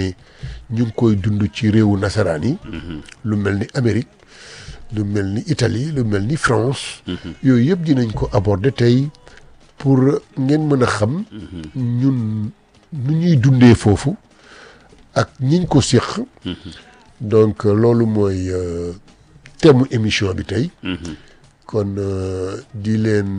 ne ñu ngi koy dund ci réewu nasaraan yi lu mel ni Amérique lu mel ni Italie lu mel ni France yooyu yëpp dinañ ko aborder tey pour ngeen mën a xam ñun nu ñuy dundee foofu ak ñiñ ko séq donc loolu mooy thème mu émission bi tey kon di leen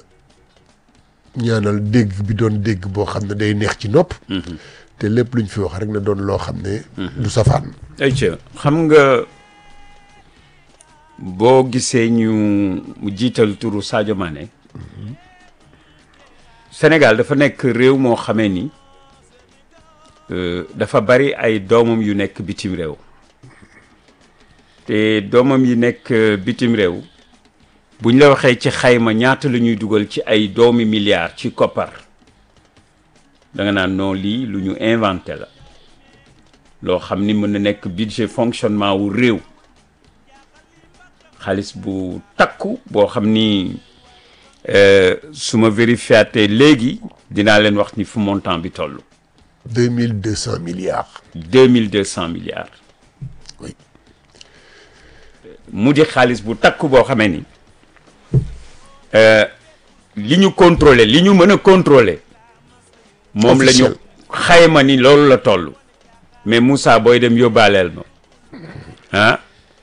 ñaanal dégg bi doon dégg boo xam ne day neex ci nopp te lépp luñ fi wax rek na doon loo xam ne du safaan ayca xam nga boo gisee ñu mu jiital turu Sadio Mané Sénégal dafa nekk réew moo xamee ni dafa bari ay doomam yu nekk bitim réew te doomam yi nekk bitim réew buñ la waxee ci xayma ñaata la ñuy dugal ci ay doomi milliards ci koppar da nga naan non lii lu ñu inventé la loo xam ni mën na nekk budget fonctionnement wu réew xaalis bu takku boo xam ni su ma vérifiaté léegi dinaa leen wax ni fu montant bi toll. deux mille deux cent milliards. deux mille deux cent milliards. oui. mu di xaalis bu takku boo xamee ni li ñu contrôler li ñu mën a contrôler. moom la ñu xayma ni loolu la toll. mais Moussa booy dem yóbbaaleel ma ah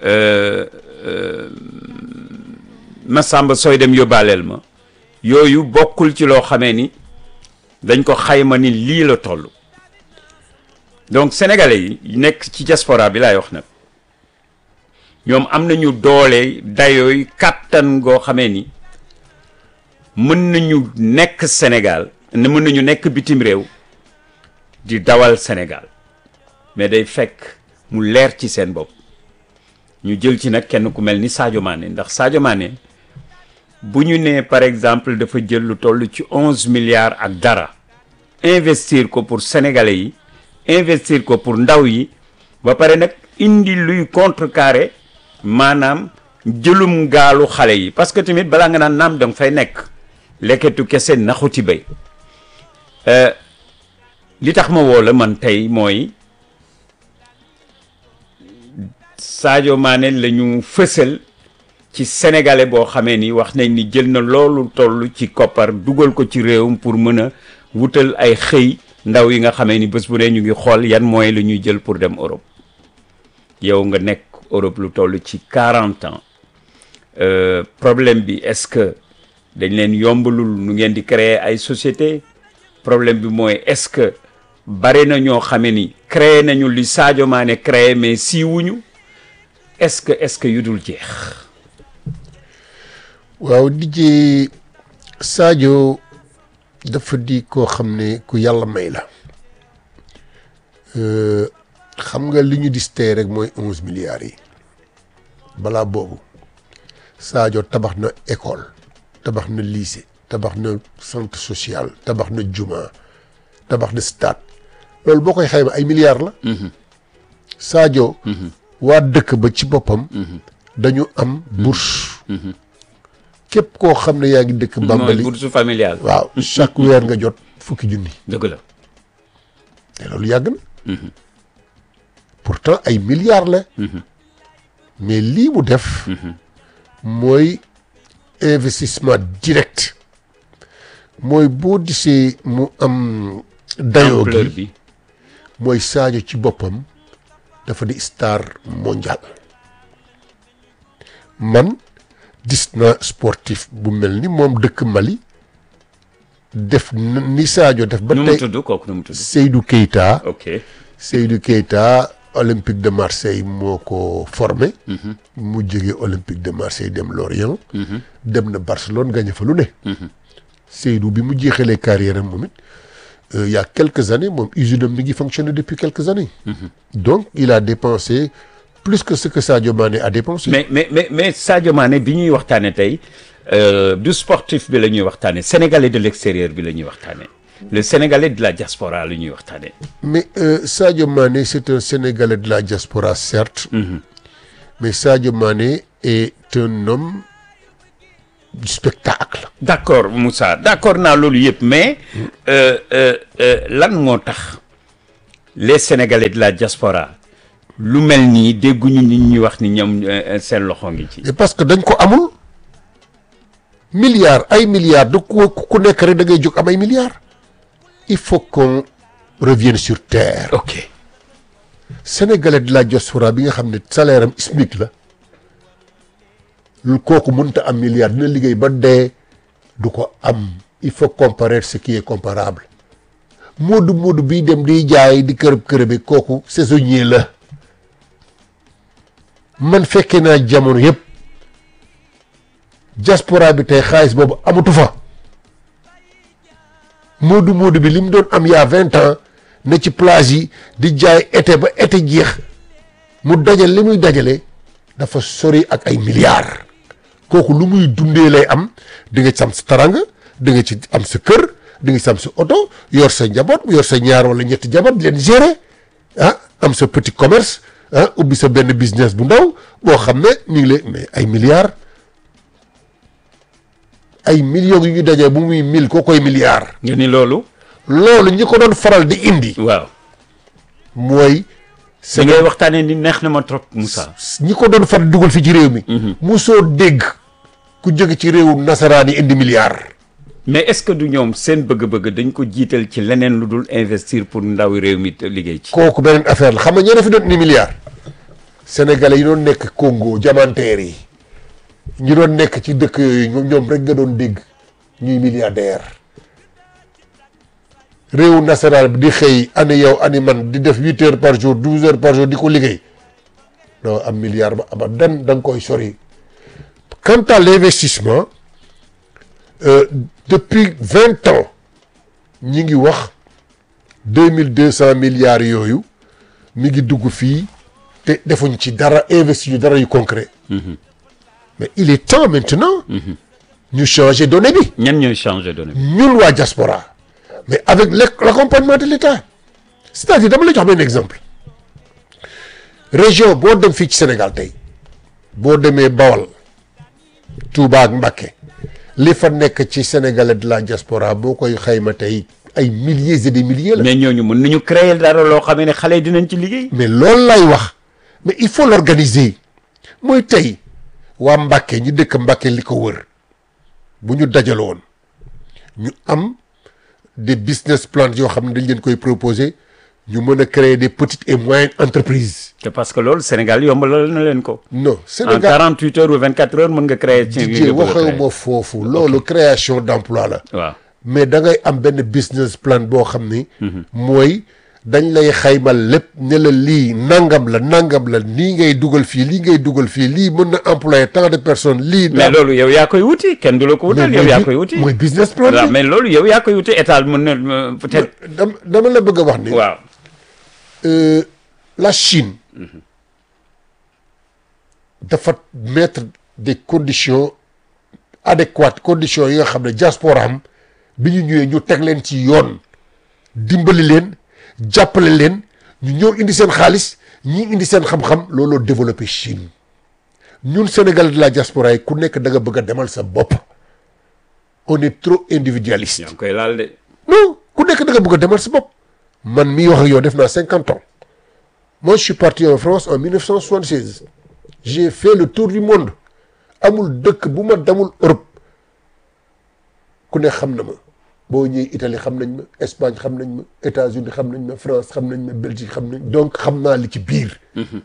Massamba sooy dem yóbbaaleel ma yooyu bokkul ci loo xamee ni dañ ko xayma ni lii la toll donc sénégalais yi nekk ci diaspora bi laay wax nag ñoom am nañu doole dayooy kàttan goo xamee ni mën nañu nekk Sénégal ne mën nañu nekk bitim réew di dawal Sénégal mais day fekk mu leer ci seen bopp ñu jël ci nag kenn ku mel ni Sadio Mané ndax Sadio Mané bu ñu nee par exemple dafa jël lu toll ci onze milliards ak dara investir ko pour sénégalais yi investir ko pour ndaw yi ba pare nag indi luy contrecarrer maanaam jëlum gaalu xale yi parce que tamit balaa nga naan naam danga fay nekk lekketu kese naxuti bay li tax ma woo la man tey mooy Sadio Mané la ñu fësal ci sénégalais boo xamee ni wax nañ ni jël na loolu toll ci koppar dugal ko ci réewam pour mën a wutal ay xëy ndaw yi nga xamee ni bés bu ne ñu ngi xool yan moyens la ñuy jël pour dem Europe yow nga nekk Europe lu toll ci quarante ans problème bi est-ce que dañ leen yombalul nu ngeen di créer ay société problème bi mooy est-ce que bare na ñoo xamee ni créé nañu li Sadio Mané créé mais siiwuñu est-ce que est-ce que yu dul jeex. waaw DJ Sadio dafa di koo xam ne ku yàlla may la xam nga li ñu dis tey rek mooy onze milliards yi balaa boobu Sadio tabax na école tabax na lycée tabax na centre social tabax na juma tabax na stade loolu boo koy xayma ay milliards la Sadio waa dëkk ba ci boppam dañu am bourse képp koo xam ne yaa ngi dëkk Bambali bourse familiale. waaw chaque weer nga jot fukki junni dëgg la. te loolu yàgg na pourtant ay milliards la mais lii mu def mooy investissement direct mooy boo disee mu am dayoo ampleur gi bi. mooy Sadio ci boppam dafa di star mondial man gis na sportif bu mel ni moom dëkk Mali def na- ni Sadio def ba nu mu tey tudd kooku nu mu tudd. Seydou Keita ok Seydou Keita Olympique de Marseille moo ko formé mu jógee Olympique de Marseille dem Lorient dem na Barcelone gagné fa lu ne Seydou bi mu jeexalee carrière am moom it euh, il y a quelques années moom usine am mi ngi fonctionné depuis quelques années donc il a dépensé plus que ce que Sadio Mané a dépensé mais mais mais mais Sadio Mané bi ñuy waxtaane tey euh, du sportif bi la ñuy waxtaane sénégalais de l'extérieur bi la ñuy waxtaane le sénégalais de la diaspora la ñuy waxtaane mais euh, Sadio Mané c'est un Sénégalais de la diaspora certes mais Sadio Mané est un homme du spectacle d'accord Moussa d'accord naa loolu yëpp mais euh, euh, euh, lan moo tax les sénégalais de la diaspora lu mel nii dégguñu nit ñi wax ni ñoom euh, seen loxo ngi ci. et parce que dañ ko amul milliards ay milliards du ku ku nekk rek da ngay jóg am ay milliards il faut qu'on revienne sur terre ok sénégalais de la diaspora bi nga xam ne salaire am SMIC la lu kooku mënta am milliard dina liggéey ba dee du ko am il faut comparer ce qui est comparable moodu moodu bii dem di jaay di kërëb kërëbe kooku saisonnier la man fekkee naa jamono yëpp diaspora bi tey xaalis boobu amatu fa moodu moodu bi li mu doon am yaa vingt ans ne ci plage yi di jaay été ba été jeex mu dajal li muy dajale dafa sori ak ay milliards kooku lu muy dundee lay am di nga ci am sa taranga di nga ci am sa kër di nga ci am sa oto yor sa njaboot yor sa ñaar wala ñetti jaboot di leen gérer ah am sa petit commerce ah ubbi sa benn business bu ndaw boo xam ne ñu ngi lay mais ay milliards ay millions yu ñu dajee bu muy mille koo koy milliards nga ni loolu. loolu ñi ko doon faral di indi waaw. mooy li ngay waxtaanee ni neex na ma trop Moussa. ñi ko doon faral dugal fi ci réew mi musoo dégg ku jóge ci réewu nasaraan yi indi milliards mais est-ce que du ñoom seen bëgg-bëgg dañ ko jiital ci leneen lu dul investir pour ndawi réew mi te liggéey ci. kooku beneen affaire la xam nga ñeneen fi doon indi milliards sénégalais yi doon nekk Congo diamantaires yi ñi doon nekk ci dëkk yooyu ñoom ñoom rek nga doon dégg ñuy milliardaire réewu nasaraan bi di xëy ani yow ani man di def huit heures par jour douze heures par jour di ko liggéey doo am milliard ba abadan da nga koy sori quant à l'investissement euh, depuis vingt ans ñi ngi wax deux mille deux cent milliards yooyu mi ngi dugg fii te defuñ ci dara investi ñu dara yu concret mais il est temps maintenant ñu changer données bi ñan ñooy changer données bi. ñun waa diaspora mais avec l'ac- l'accompagnement de l'État c'est-à-dire dama la jox benn exemple région boo dem fii ci Sénégal tey boo demee Bawol Touba ak Mbacké li fa nekk ci sénégalais de la diaspora boo koy xayma tey ay milliers et des milliers la mais ñooñu mën nañu créer dara loo xamee ne xale yi dinañ ci liggéey. mais loolu lay wax mais il faut l'organiser mooy tey waa Mbacké ñu dëkk Mbacké li ko wër bu ñu dajaloon ñu am des business plans yoo xam ne dañ leen koy proposer ñu mën a créer des petites et moyennes entreprises te parce que loolu Sénégal yombalal na leen ko. non en Sénégal 48 heures ou 24 heures mën nga créer. ci Didier nga bëgg a créer. waxewuma foofu loolu création d'emploi la waaw mais da ngay am benn business plan boo xam ni mooy dañ lay xaymal lépp ne la lii nangam la nangam la lii ngay dugal fii lii ngay dugal fii lii mën na employer tant de personnes lii mais loolu yow yaa koy wuti kenn du la ko wutal yow yaa koy wuti. mooy business plan waaw bi mais loolu yow yaa koy wuti état mën na euh, peut-être. dama dama la bëgg a wax ni waaw euh, la Chine dafa mettre des conditions adéquates conditions yi nga xam ne diaspora am bi ñu ñëwee ñu teg leen ci yoon dimbali leen jàppale leen ñu ñëw indi seen xaalis ñi indi seen xam-xam looloo développé Chine ñun Sénégal de la diaspora yi ku nekk da nga bëgg a demal sa bopp on est trop individualiste yaa ngi koy laal de. non ku nekk da nga bëgg a demal sa bopp man mii wax ak yow def naa cinquante ans moi je suis parti en France en 1976 j'ai fait le tour du monde amul dëkk bu ma demul Europe ku ne xam na ma boo ñëwee Italie xam nañ ma Espagne xam nañ ma États-Unis xam nañ ma France xam nañ ma Belgique xam nañ donc xam naa li ci biir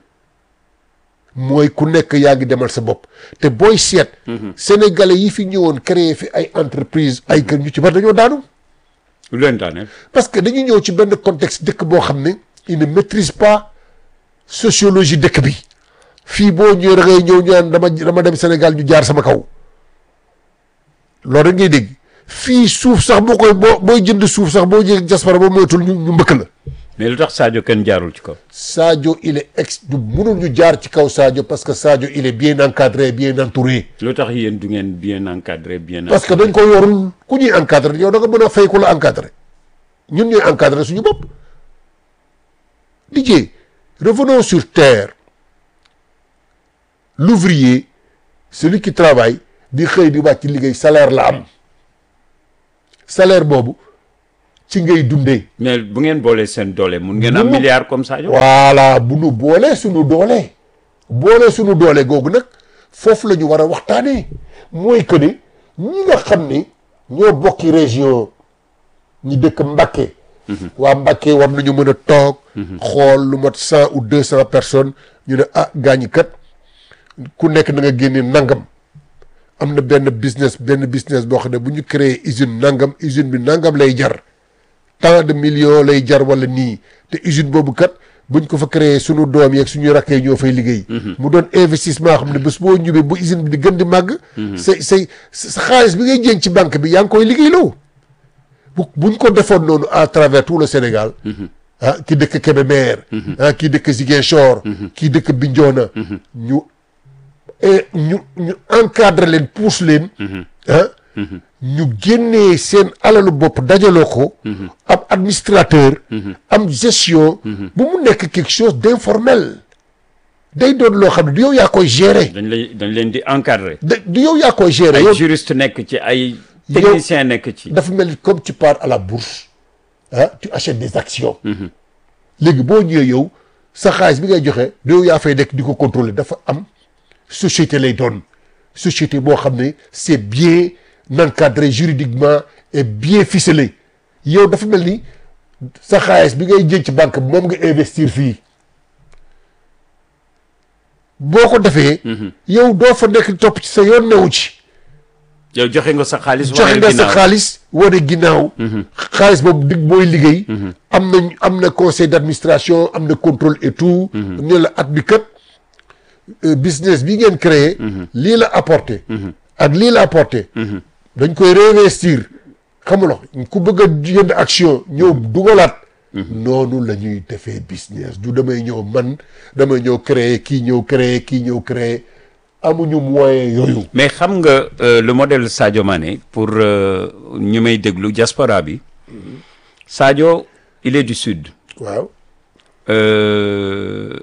mooy ku nekk yaa ngi demal sa bopp te booy seet sénégalais yi fi ñëwoon créer fi ay entreprise ay kër ñu ci bari dañoo daanu lu leen daaneel. parce que dañu ñëw ci benn contexte dëkk boo xam ne il ne maîtrise pas sociologie dëkk bi fii boo ñëwee da ngay ñëw ñu naan dama dama dem Sénégal ñu jaar sama kaw loolu rek ngay dégg fii suuf sax boo koy boo booy jënd suuf sax boo jëlee diaspora boo moytul ñu ñu mbëkk la mais lu tax Sadio kenn jaarul ci kaw. Sadio il est ex du mënul ñu jaar ci kaw Sadio parce que Sadio il est bien encadré bien entouré lu tax yéen du ngeen bien encadré bien. parce que dañ ko yorul ku ñuy encadré yow da nga mën a fay ku la encadré ñun ñooy encadré suñu bopp Didier revenons sur terre l'ouvrier celui qui travaille di xëy di wàcc liggéey salaire la am salaire boobu ci ngay dundee mais bu ngeen boolee seen doole mun ngeen am Bu mu- milliard comme Sadio. voilà bu nu boolee suñu doole boolee suñu doole googu nag foofu la ñu war a waxtaanee mooy que ni ñi nga xam ni ñoo bokki région ñi dëkk Mbacké waa Mbacké war nañu mën a toog xool lu mat cent ou deux cent personnes ñu ne ah gaañi kat ku nekk na nga génne nangam am na benn business benn business boo xam ne bu ñu créé usine nangam usine bi nangam lay jar tant de millions lay jar wala nii te usine boobu kat buñ ko fa créé sunu doom yeeg suñu rakkee ñoo fay liggéey. mu doon investissement xam ne bés boo ñubee bu usine bi di gën di màgg. say say sa xaalis bi ngay jëng ci banque bi yaa ngi koy liggéeyloo. bu buñ ko defoon noonu à travers tout le Sénégal. ah ki dëkk Kébémer. ah kii dëkk Ziguinchor. kii dëkk Bignona. ñu et ñu ñu encadre leen pousse leen. ah. ñu génnee seen alalu bopp dajaloo ko. am administrateur. am gestion. bu mu nekk quelque chose d'informel. day doon loo xam ne du yow yaa koy gérer. dañ lay dañ leen di encadrer. da du yow yaa koy gérer. ay yow juriste nekk ci ay technicien nekk ci. dafa mel ni comme tu pars à la bourse ah tu achètes des actions. léegi boo ñëwee yow sa xaalis bi ngay joxe du yow yaa fay nekk di ko contrôler dafa am société lay doon société boo xam ne c'est bien encadré juridiquement et bien ficelé yow dafa mel ni sa xaalis bi ngay jël ci banque bi moom nga investir fii boo ko defee. yow doo fa nekk topp ci sa yoon newu ci. yow joxe nga sa xaalis. joxe wane nga sa ginnaaw. xaalis wane ginnaaw. xaalis boobu dig booy liggéey. am na am na conseil d'administration am na contrôle et tout. ne la at bi kat euh, business bi ngeen créé. lii la apporté. ak lii la apporté. dañ koy réinvestir xamuloo ku bëgg a jënd action ñëw dugalaat. noonu la ñuy defee business du damay ñëw man damay ñëw créer kii ñëw créer kii ñëw créer amuñu moyen yooyu. mais xam nga euh, le modèle Sadio Mané pour euh, ñu may déglu diaspora bi Sadio il est du sud. waaw Euh,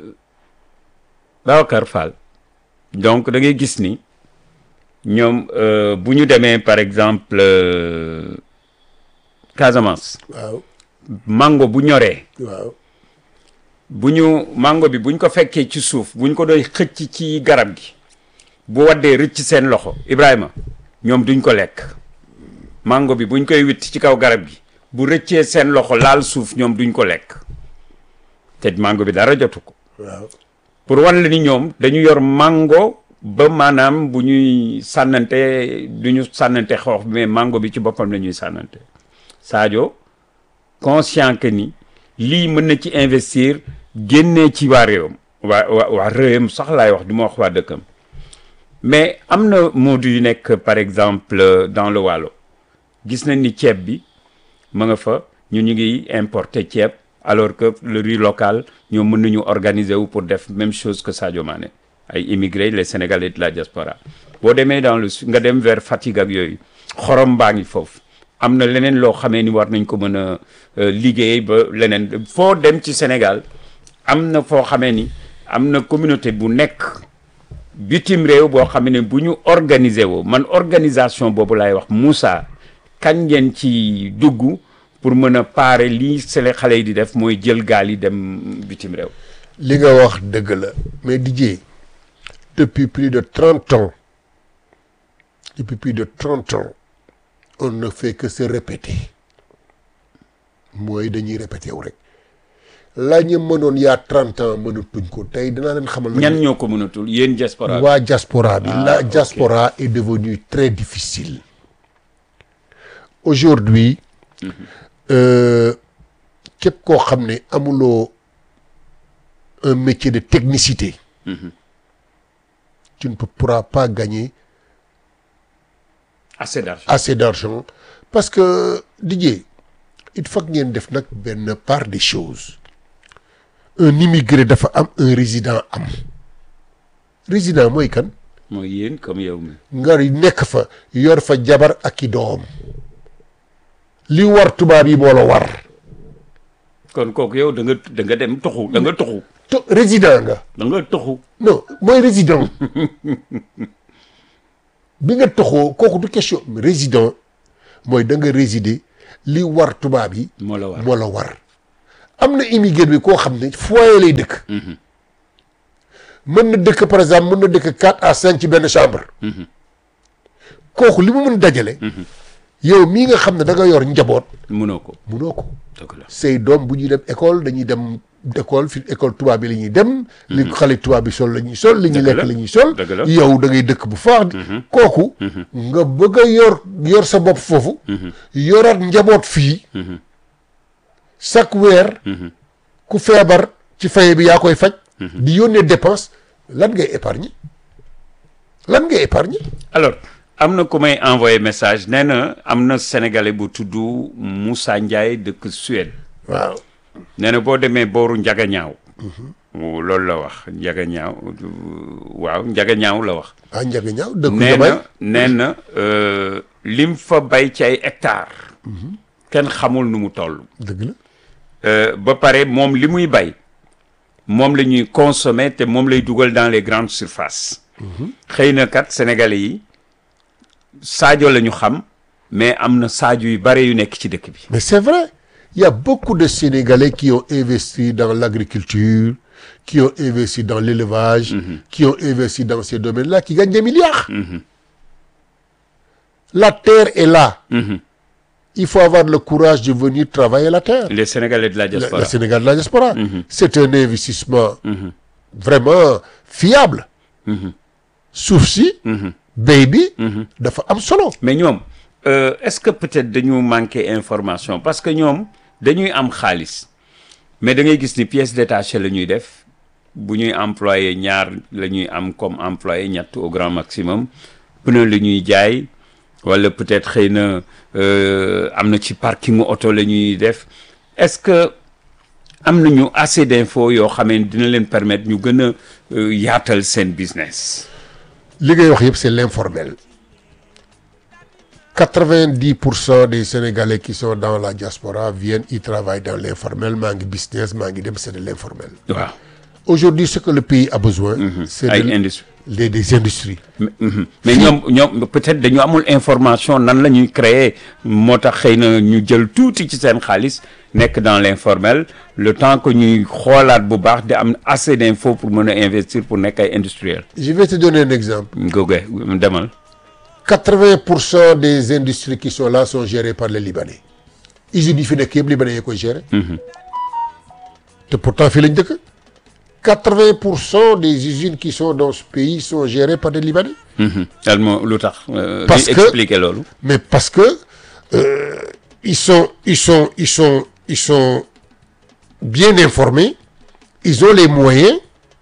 Babacar Fall donc da ngay gis ni ñoom euh, bu ñu demee par exemple euh, Casamance waaw mango bu ñoree waaw bu ñu mango bi buñ ko fekkee ci suuf buñ ko doy xëcc ci garab gi bu waddee rëcc seen loxo Ibrahima ñoom duñ ko lekk mango bi buñ koy witt ci kaw garab gi bu rëccee seen loxo laal suuf ñoom duñ ko lekk te mango bi dara jotu ko waaw pour wan la ni ñoom dañu yor mango ba maanaam bu ñuy sànnante du ñu sànnante xoox bi mais mango bi ci boppam la ñuy sànnante Sadio conscient que ni lii mën na ci investir génnee ci waa réewam waa waa waa réewam sax laay wax du ma wax waa dëkkam mais am na moodu yu nekk par exemple dans le Waalo gis nañ ni ceeb bi ma nga fa ñu ñu ngi importer ceeb alors que le riz local ñoom mën nañu organiser wu pour def même chose que Sadio Mané ay immigrés les Sénégalais de la diaspora boo demee dans le sud nga dem vers Fatick ak yooyu xorom baa ngi foofu am na leneen loo xamee ni war nañ ko mën a euh, liggéey ba leneen foo dem ci Sénégal am na foo xamee ni am na communauté bu nekk bitim réew boo xam ne bu ñu organiser woo man organisation boobu laay wax Moussa kañ ngeen ci dugg pour mën a paare lii sele xale yi di def mooy jël gaal yi dem bitim réew li nga wax dëgg la mais Didier depuis plus de trente ans depuis plus de trente ans on ne fait que se répéter mooy dañuy répété wu rek la ñu mënoon yaa trente ans mënatuñ ko tey dinaa leen xamal. na ñan ñoo ko mënatul yéen diaspora bi waa diaspora bi Ah, la ok. diaspora est devenue très difficile aujourd'hui euh, képp koo xam ne amuloo un métier de technicité tu ne peux- pourras pas gagner assez d'argent assez d'argent parce que Didier il faut que ngeen def nag benn part des choses un immigré dafa am un résident am résident mooy kan mooy yéen comme yow mi nga nekk fa yor fa jabar ak i doom li war tubaab yi moo la war kon kooku yow da nga da nga dem tuxu da nga tuxu to résident nga da nga tuxu non mooy résident bi nga toxoo kooku du question résident mooy da nga résider li war tubaab yi moo la war moo la war am na immigré bi koo xam ne foyer lay dëkk mën na dëkk par exemple mën na dëkk quatre à cinq ci benn chambre kooku li mu mën dajale yow mii nga xam ne da nga yor njaboot mënoo ko munoo ko dëgg la say doom bu ñuy dem école dañuy dem école fi école tubaab bi la ñuy dem li xale tubaab bi sol la ñuy sol li ñuy Dëgg lekk la. la ñuy sol Dëgg la. yow da ngay dëkk bu faax kooku nga bëgg a yor yor sa bopp foofu yoraat njaboot fii chaque weer ku feebar ci faye bi yaa koy faj di yónnee dépense lan ngay épargne lan ngay épargne alors am na ku may envoyé message nee na am na sénégalais bu tudd Moussa Ndiaye dëkk Suède waaw nee na boo demee booru Njaga Ñaaw loolu la wax Njaga Ñaaw waaw Njaga Ñaaw la wax ah njaga ñaaw dëkk nee damay na nee na euh, lim fa bay ci ay hectares kenn xamul nu mu toll dëgg la Euh, ba pare moom li muy bay moom la ñuy consommer te moom lay dugal dans les grandes surfaces xëy na kat sénégalais yi Sadio la ñu xam mais am na Sadio yu bare yu nekk ci dëkk bi Mais c'est vrai. Il y a beaucoup de Sénégalais qui ont investi dans l'agriculture, qui ont investi dans l'élevage, qui ont investi dans ces domaines-là, qui gagnent des milliards. La terre est là. Il faut avoir le courage de venir travailler la terre. les sénégalais de la Le, diaspora le Sénégal de la diaspora. C'est un investissement vraiment fiable. Souci, baby, dafa am solo. mais ñoom euh, est-ce que peut-être dañu manqué information parce que ñoom dañuy am xaalis mais da ngay gis ni pièce détachée la ñuy def bu ñuy employé ñaar la ñuy am comme employé ñett au grand maximum pneu la ñuy jaay wala peut-être xëy na euh, am na ci parking auto la ñuy def est-ce que am nañu assez d'infos yoo xamee dina leen permettre ñu gën a euh, yaatal seen business li ngay wax yëpp c'est l'informel. 90% des Sénégalais qui sont dans la diaspora viennent y travaillent dans l'informel maa ngi business maa ngi dem c'est de l'informel. waaw Aujourd'hui ce que le pays a besoin. c'est ay de- industrie des des industries. mais mhm. mais ñoom ñoom peut-être dañu amul information nan la ñuy créer moo tax xëy na ñu jël tuuti ci seen xaalis nekk dans l'informel le temps que ñuy xoolaat bu baax di am assez d'infos pour mën a investir pour nekk ay industriel Je vais te donner un exemple. goge demal 80% des industries qui sont là sont gérées par les Libanais. usines yi fi nekk yëpp Libanais yi koy gérer. te pourtant fii lañ dëkk. 80% des usines qui sont dans ce pays sont gérées par des Libanais. dal moo lu tax euh, Parce di que- expliquer loolu mais parce que euh, ils sont ils sont ils sont ils sont bien informés ils ont les moyens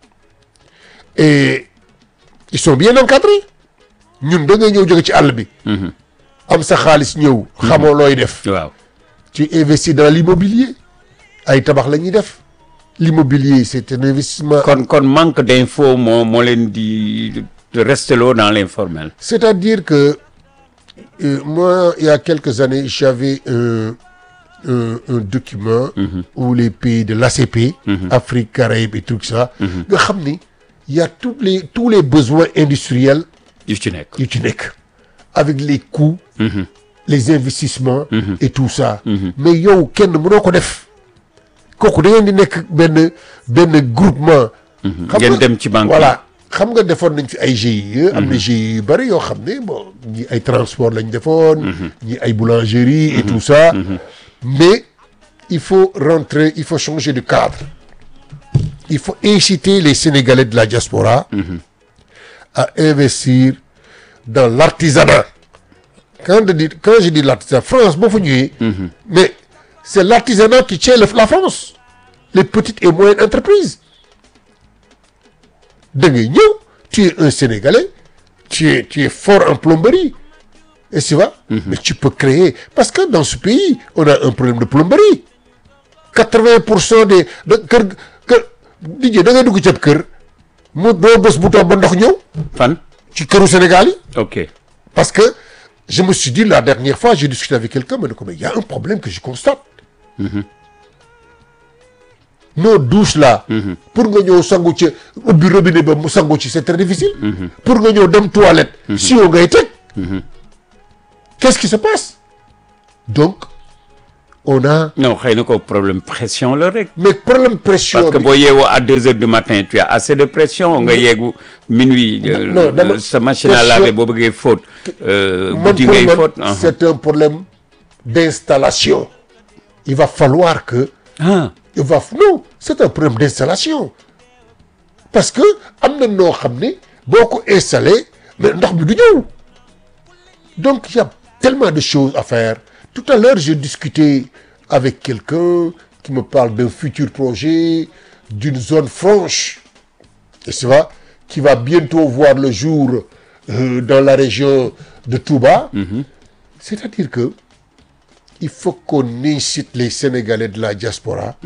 et ils sont bien encadrés ñun da ngay ñëw jóge ci àll bi am sa xaalis ñëw xamoo looy def waaw tu investis dans l'immobilier ay tabax la ñuy def l'immobilier c'est un investissement kon kon manque d'infos moo moo leen di rester loo dans l'informel C'est-à-dire que euh, moi, il y a quelques années, j'avais un, un, un document où les pays de l'ACP, Afrique, Caraïbes et tout ça, nga xam ni il y a tous les, tous les besoins industriels yu ci nekk yu ci nekk avec les coûts, les investissements et tout ça. Mais yow kenn mënoo ko def kooku da ngeen di nekk benn benn groupement. xam ngeen nga- dem ci banque voilà xam nga defoon nañ fi ay GIE. am na GIE yu bëri yoo xam ne bon ñi ay transport lañ defoon. ñi ay boulangerie et tout ça. mais il faut rentrer il faut changer de cadre. il faut inciter les Sénégalais de la diaspora. à investir dans l'artisanat. Quand je dis, quand je dis l'artisanat, France, boo fa ñëwee. mais c'est l'artisanat qui tient le- la France. Les petites et moyennes entreprises. da ngay ñëw tu es un Sénégalais tu es tu es fort en plomberie et tu vois. mais tu peux créer parce que dans ce pays on a un problème de plomberie. 80 pour cent des da kër kër Didier da ngay dugg ci ab kër mu doo bés bu toog ba ndox ñëw fan ci këru Sénégal yi. ok Parce que je me suis dit la dernière fois, j'ai discuté avec quelqu'un, mais il y a un problème que je constate. Nos douches là, pour que nous sangu ci ubbi robinet ba mu sangu ci c'est très difficile. Pour que nous dem toilette, si on ngay teg. Qu'est-ce qui se passe? Donc, on a non xëy na ko problème pression la rek. mais problème pression parce que bi- boo yeewoo à deux heures du matin tu as assez de pression nga yeegu minuit. euh, non, dama- sa machine à pression- laver boo bëggee fóot. euh, man guddi pour ngay man, fóot. ah. c'est un problème d'installation il va falloir que ah il va non c'est un problème d'installation parce que am na noo xam ne boo ko installé mais ndox bi du ñëw donc il y a tellement de choses à faire tout à l'heure j'ai discuté avec quelqu'un qui me parle d'un futur projet d'une zone franche et ça va qui va bientôt voir le jour euh, dans la région de Touba c'est-à-dire que il faut qu'on incite les Sénégalais de la diaspora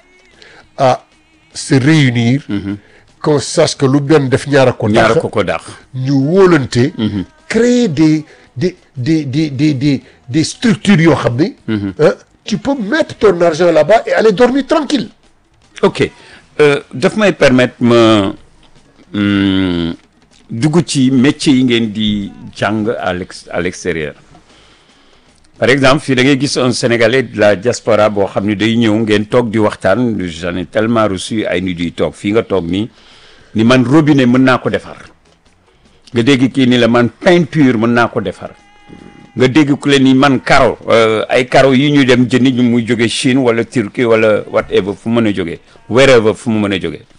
à se réunir qu'on sache que lu benn def ñaara ko ñaara dàq ko ko dàq. ñu wóolante créer des des des des des des des structures yoo xam ne hein, tu peux mettre ton argent là-bas et aller dormir tranquille ok euh, daf may permettre ma hum, dugg ci métier yi ngeen di jàng à l'ex à l'extérieur par exemple fii da ngay gis un sénégalais de la diaspora boo xam ne day ñëw ngeen toog di waxtaan j'en ai tellement reçu ay nit yuy toog fii nga toog nii ni man robinet mën naa ko defar nga dégg kii ni la man peinture mën naa ko defar nga dégg ku leen ni man karo euh, ay karo yi ñuy dem jëndi ñu muy jóge Chine wala Turquie wala whatever fu mu mën a jógee wherever fu mu mën a jógee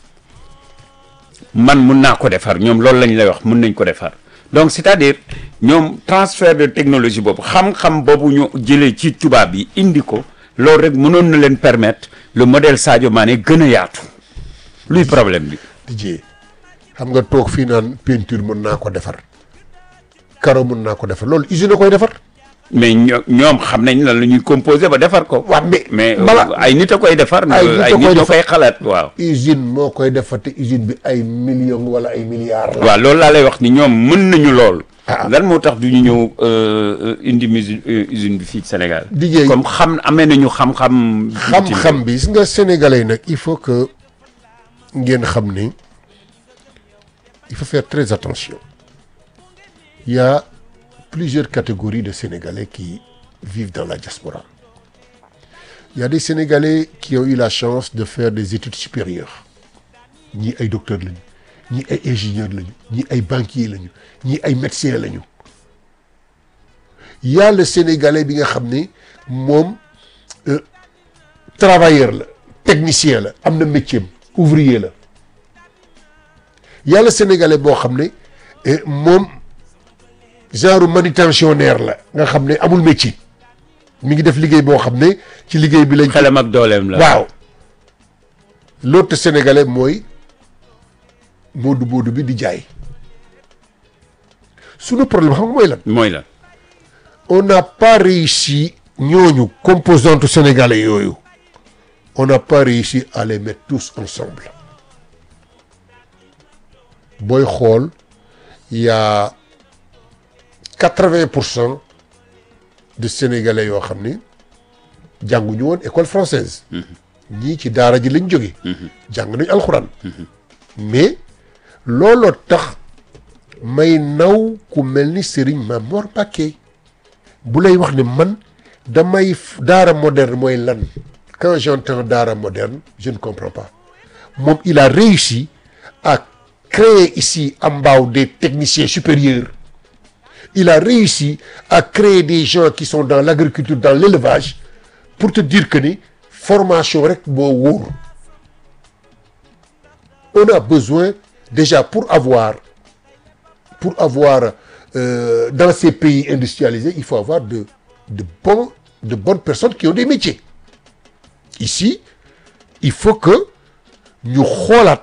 man mun naa ko defar ñoom loolu lañ lay wax mun nañ ko defar donc c'est-à-dire ñoom transfert de technologie boobu xam-xam boobu ñu jëlee ci tubaab yi indi ko loolu rek mënoon na leen permettre le modèle Sadio Mané gën a yaatu luy problème bi Didier xam nga toog fii naan peinture mën naa ko defar carreau mën naa ko defar loolu usine a koy defar mais ño- ñoom xam nañ lan la ñuy composé ba defar ko waaw mais mais bala ay nit a koy defar Ay nit a ay koy nit ñoo defar. koy xalaat waaw usine moo koy defar te usine bi ay millions wala ay milliards la waaw loolu laa lay wax ni ñoom mën nañu lool Ah. lan moo tax du ñu ñëw euh, indi musi- euh, usine bi fii ci Sénégal Didier comme xam amee nañu xam-xam xam-xam bi gis nga sénégalais nag il faut que ngeen xam ni il faut faire très attention il y a plusieurs catégories de sénégalais qui vivent dans la diaspora il y a des sénégalais qui ont eu la chance de faire des études supérieures ñii ay docteurs lañu ñii ay ingénieurs lañu ñii ay banquiers lañu ñii ay médecins lañu il y a le sénégalais bi nga xam ne moom travailleur la technicien la am na métier am ouvrier la yàlla sénégalais boo xam ne eh, moom genre manutentionnaire la nga xam ne amul métier mi ngi def liggéey boo xam ne ci liggéey bi lañ. xelam ak dooleem la waaw l'autre sénégalais mooy moodu moodu bi di jaay sunu problème xam nga mooy lan. mooy la on n'a pas réussi ñooñu composante sénégalais yooyu on n'a pas réussi à les mettre tous ensemble booy xool il y a quatre-vingt pour cent de sénégalais yoo xam ni jànguñu woon école française ñii ci daara ji lañ jóge jàng nañ alxuraan mais looloo tax may naw ku mel ni Serigne Mamor Mbacké bu lay wax ne man damay f- daara moderne mooy lan quand j'entends daara moderne je ne comprends pas moom il a réussi à créer ici à Mbao des techniciens supérieurs il a réussi à créer des gens qui sont dans l'agriculture dans l'élevage pour te dire que ni formation rek moo wóor on a besoin déjà pour avoir pour avoir euh, dans ces pays industrialisés il faut avoir de de bons de bonnes personnes qui ont des métiers ici il faut que ñu xoolaat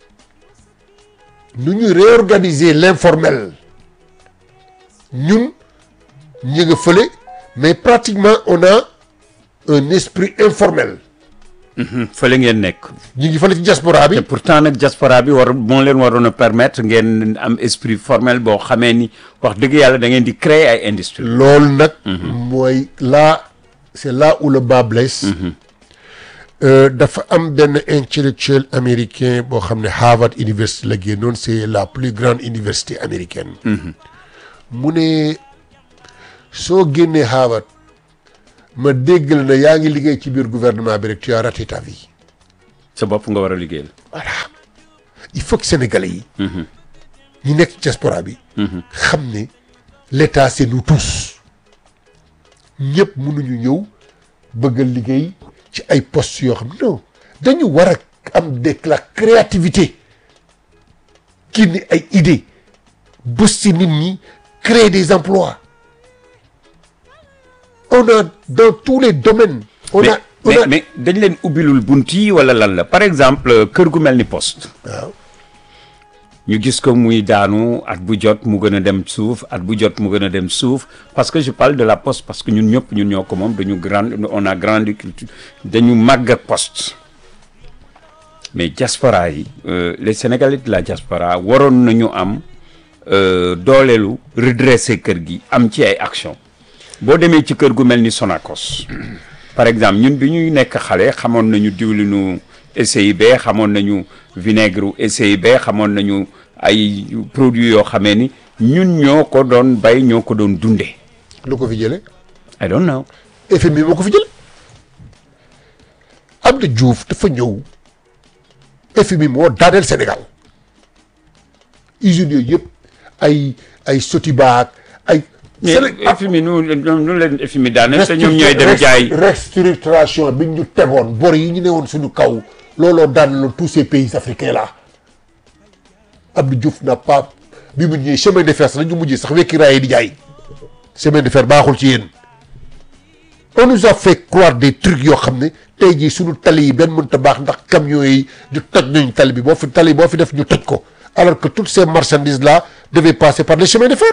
nu ñu réorganiser l'informel ñun ñu nga fële mais pratiquement on a un esprit informel fële ngeen nekk ñu ngi fële ci diaspora bi te pourtant nag diaspora bi war moo leen waroon a permettre ngeen am esprit formel boo xamee ni wax dëgg yàlla da ngeen di créer ay industrie loolu nag mooy là c'est là où le bas blesse Euh, dafa am benn intellectuel américain boo xam ne Harvard University la génnoon c'est la plus grande université américaine mu ne soo génnee Harvard ma dégg la ne yaa ngi liggéey ci biir gouvernement bi rek tu as raté ta vie sa bopp nga war a liggéeyal. voilà il faut que sénégalais yi ñi nekk ci diaspora bi xam ne l'état c'est nous tous ñëpp mënuñu ñëw bëgg a liggéey ci ay postes yoo xam non dañu war a am de la créativité kii ni ay idées bës ci nit ñi créer des emplois on a dans tous les domaines on mais a on mais a mais dañ leen ubbilul bunt yi wala lan la par exemple kër gu mel ni poste. waaw ñu gis ko muy daanu at bu jot mu gën a dem suuf at bu jot mu gën a dem suuf parce que je parle de la poste parce que ñun ñëpp ñun ñoo ko moom dañu grand on a grandi culture dañu màgg ak poste mais diaspora yi euh, les sénégalais de la diaspora waroon nañu am euh, dooleelu redresser kër gi am ci ay action boo demee ci kër gu mel ni Sonacos par exemple ñun bi ñuy nekk xale xamoon nañu diwlinu SIB xamoon nañu vinaigre SIB xamoon nañu ay produits yoo xamee ni ñun ñoo ko doon bay ñoo ko doon dundee lu ko fi jële I don't know FMI moo ko fi jële Abdou Diouf dafa ñëw FMI moo daaneel Sénégal usines yooyu yëpp ay ay Sotiba ak ay. mais FMI nu nu leen FMI daaneel te ñoom ñooy dem jaay restructuration bi ñu tegoon bor yi ñu ne woon suñu kaw looloo daaneloon tous ces pays africains là Abdou Diouf n'a pas bi mu ñëwee chemin de fer sax la ñu mujjee sax wekki raay di jaay chemin de fer baaxul ci yéen. on nous a fait croire des trucs yoo xam ne tey jii suñu tali yi benn mënta baax ndax camions yi di toj nañ tali bi boo fi tali boo fi def ñu toj ko alors que toutes ces marchandises là devaient passer par les chemins de fer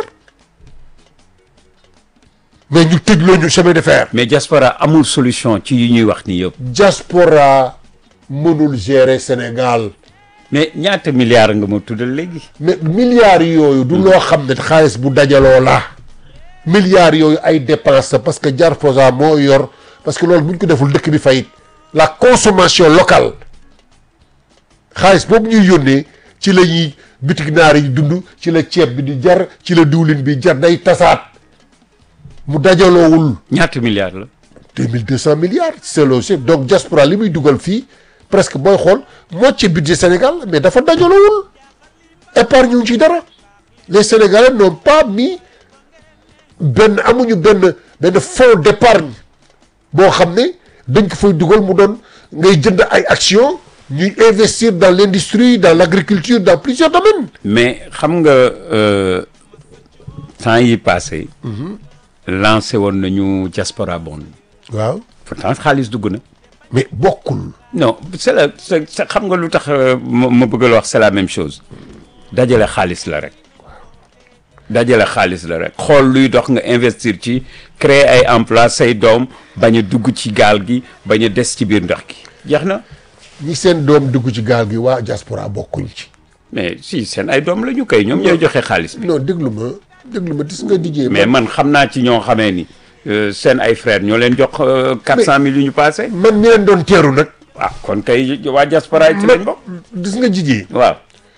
mais ñu tëjloo ñu chemin de fer. mais diaspora amul solution ci yi ñuy wax ni yëpp diaspora mënul gérer Sénégal mais ñaata milliards nga ma tuddal léegi mais milliards yooyu du loo xam ne xaalis bu dajaloo la milliards yooyu ay dépenses parce que Diaspora moo yor parce que loolu bu ñu ko deful dëkk bi fayit la consommation locale xaalis boobu ñuy yónnee ci la ñuy bitig naar yi dund ci la ceeb bi di jar ci la diwlin bi jar day tasaat mu dajaloowul ñaata milliards la deux mille deux cent milliards c'est le chef donc diaspora li muy dugal fii presque booy xool moitié budget Sénégal mais dafa dajaloowul épargne ñu ci dara les Sénégalais n'ont pas mis benn amuñu benn benn fonds d'épargne boo xam ne dañ ko fay dugal mu doon ngay jënd ay actions ñuy investir dans l'industrie dans l'agriculture dans plusieurs domaines mais xam nga euh, temps yi passé lancé woon nañu diaspora bond waaw pourtant xaalis dugg na mais bokkul non c'est la c'est c'est- xam nga lu tax euh, ma ma bëgg la wax c'est la même chose dajale xaalis la rek dajale xaalis la rek xool luy dox nga investir ci créer ay emploi say doom bañ a dugg ci gaal gi bañ a des ci biir ndox gi jeex na ñi seen doom dugg ci gaal gi waa diaspora bokkuñ ci mais si seen ay doom la ñu koy ñoom ñooy joxe xaalis bi non déglu ma déglu ma gis nga dijee mais man xam naa ci ñoo xamee ni euh, seen ay frères ñoo leen jox quatre cent mille yu ñu passé man mi leen doon teeru nag ah kon kay waa diaspora yi ci lañ bokk gis nga jijee waaw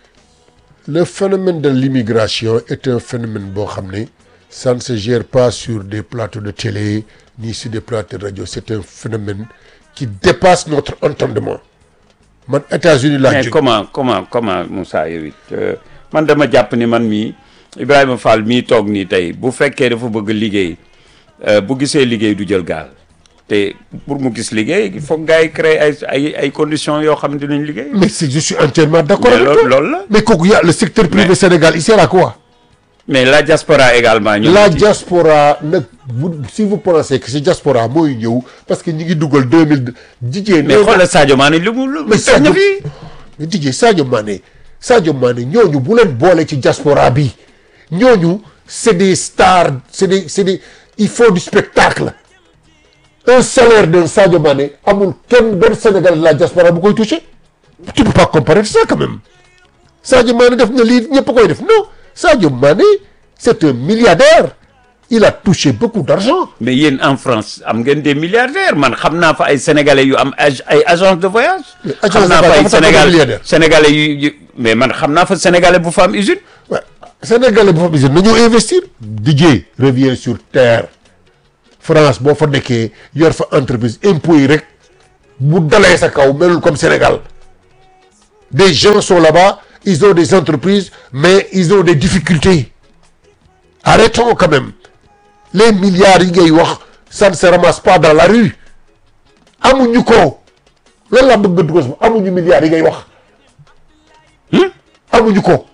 le phénomène de l'immigration est un phénomène boo xam ne ça ne se gère pas sur des plateaux de télé ni sur des plateaux de radio c'est un phénomène qui dépasse notre entendement man États-Unis laa mais jóge comment comment comment Moussa yow it euh, man dama jàpp ni man mii Ibrahima Fall mii toog nii tey bu fekkee dafa bëgg liggéey euh, bu gisee liggéey du jël gaal te pour mu gis liggéey il faut gars yi créer ay ay ay conditions yoo xam ne dinañ liggéey. mais c'est je suis entièrement d'accord mais avec loolu toi loolu la mais kooku y a le secteur privé Mais- Sénégal il sert à quoi mais la diaspora également. ñoom la ci- diaspora nag vous si vous pensez que c'est diaspora mooy ñëw parce que ñi ngi dugal deux mille jigéen mais xoolal Sadio Mané lu mu lu mu mais teg na Sadio fii. mais DJ Sadio Mané Sadio Mané ñooñu bu leen boole ci diaspora bi ñooñu c'est des stars c'est des c'est des il faut du spectacle un salaire d'un Sadio Mané amul kenn benn Sénégalais de la diaspora bu koy toucher tu peux pas comparer ça quand même Sadio Mané def na lii ñëpp a koy def non Sadio Mané c'est un milliardaire il a touché beaucoup d'argent mais yéen en France am ngeen des milliardaires man xam naa fa ay sénégalais yu am ag ay agence de voyage. Mais agence xam de naa fa voyage ay dafa tax nga Sénégal milliardaire. sénégalais yu yu mais man xam naa fa sénégalais bu fa am usine. Ouais. Sénégalais bu fa bisee nañoo investir DJ revient sur terre France boo fa nekkee yor fa entreprise impôts yi rek bu dalee sa kaw melul comme Sénégal des gens sont là-bas ils ont des entreprises mais ils ont des difficultés arrêtons quand même les milliards yi ngay wax ça ne se ramasse pas dans la rue amuñu ko loolu laa bëgg nga dugal sama amuñu milliards yi ngay wax amuñu ko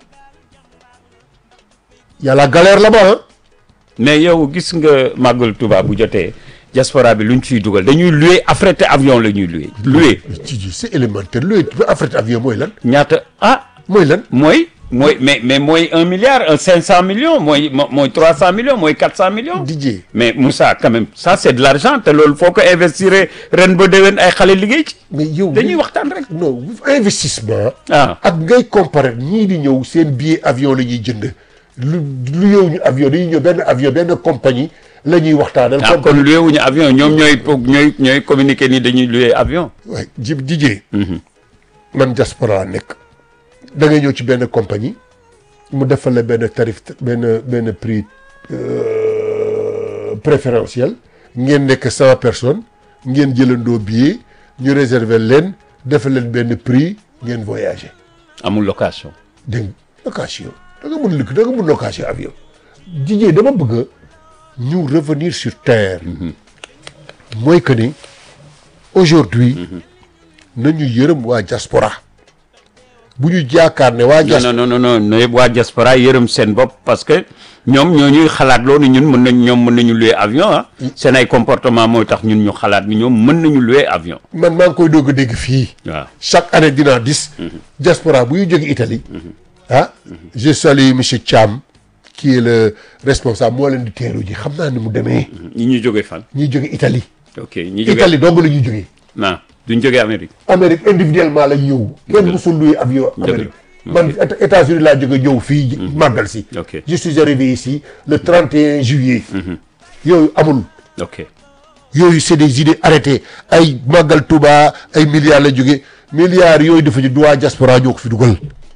y a la galère là-bas hein mais yow gis nga màggal Tuubaa bu jotee diaspora bi lu ñu ciy dugal dañuy louer affrété avion la ñuy louer louer ci ci c'est élémentaire luy affrété avion mooy lan ñaata ah mooy lan mooy mooy mais mais mooy un milliard un cinq cent millions mooy mo- mooy trois cent millions mooy quatre cent millions Didier mais Moussa quand même ça c'est de l'argent te loolu foo ko investir ren ba déwén ay xale liggéey ci mais yow dañuy waxtaan rek non investissement ah ak ngay comparer ñii di ñëw seen billet avion la ñuy jënd lu lu yow ñu avion dañuy ñëw benn avion benn compagnie la ñuy waxtaanal. ah kon loué wuñu avion ñoom ñooy po- ñooy ñooy communiquer ni dañuy loué avion waay jib Didier. man diaspora nekk. da ngay ñëw ci benn compagnie mu defal la benn tarif benn benn prix euh, préférentiel ngeen nekk cent personnes ngeen jëlandoo billet ñu réserver leen defal leen benn prix ngeen voyager. amul location dégg nga location da nga mun lëkk da nga mun location avion Didier dama bëgg ñu revenir sur terre mooy que ni aujourd'hui nañu yërëm waa diaspora bu ñu jaakaar ne waa non diaspora non non non non yëpp waa diaspora yërëm seen bopp parce que ñoom ñoo ñuy xalaat loolu ñun mën nañ ñoom mën nañu louer avion ah seen ay comportement mooy tax ñun ñu xalaat ni ñoom mën nañu louer avion man maa ngi koy doog a dégg fii waaw chaque année dinaa gis diaspora bu ñu jóge Italie ah je salue monsieur Thiam qui est le responsable moo leen di teeru ji xam naa ni mu demee ñi ñu jógee fan ñuy jóge Italie ok ñi jógee Italie dong la ñuy jógee non duñ jógee Amérique Amérique individuellement lañ ñëw kenn musul luy avion Amérique man Éta- États-Unis laa jóge ñëw fii màggal si Ok. je suis arrivé ici le 31 juillet yooyu amul ok yooyu c'est des idées arrêtées ay màggal Touba ay milliards la jóge milliards yooyu dafa ñu duwaa diaspora ñoo ko fi dugal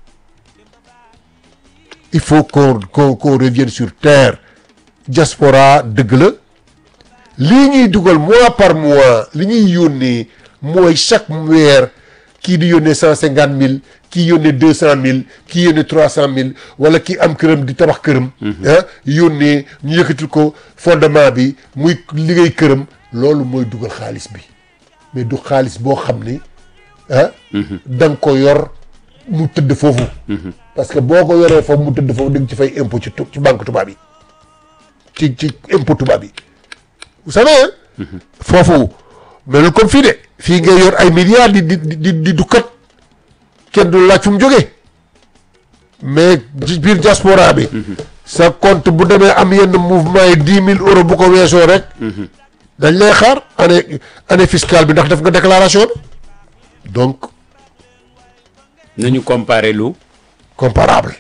il faut qu'on qu'on qu'on revienne sur terre diaspora dëgg la lii ñuy dugal mois par mois li ñuy yónnee mooy chaque weer kii di yónnee cent cinquante mille kii yónnee deux cent mille kii yónnee trois cent mille wala kii am këram di tabax këram ah yónnee ñu yëkkatil ko fondement bi muy liggéey këram loolu mooy dugal xaalis bi mais du xaalis boo xam ni ah da nga ko yor mu tëdd foofu parce que boo ko yoree foofu mu tëdd foofu di nga ci fay impôt ci tu- ci banque tubaab yi ci ci impôt tubaab yi vous savez hein foofu melul comme fii de fii ngay yor ay milliards di di di di dukkat kenn du laaj fu mu jógee mais ci biir diaspora bi sa compte bu demee am yenn mouvement yi dix mille euros bu ko weesoo rek dañ lay xaar année année fiscale bi ndax def nga déclaration bi donc nañu comparer lu comparable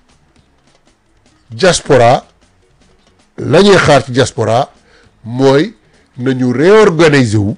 diaspora la ñuy xaar ci diaspora mooy nañu réorganiser wu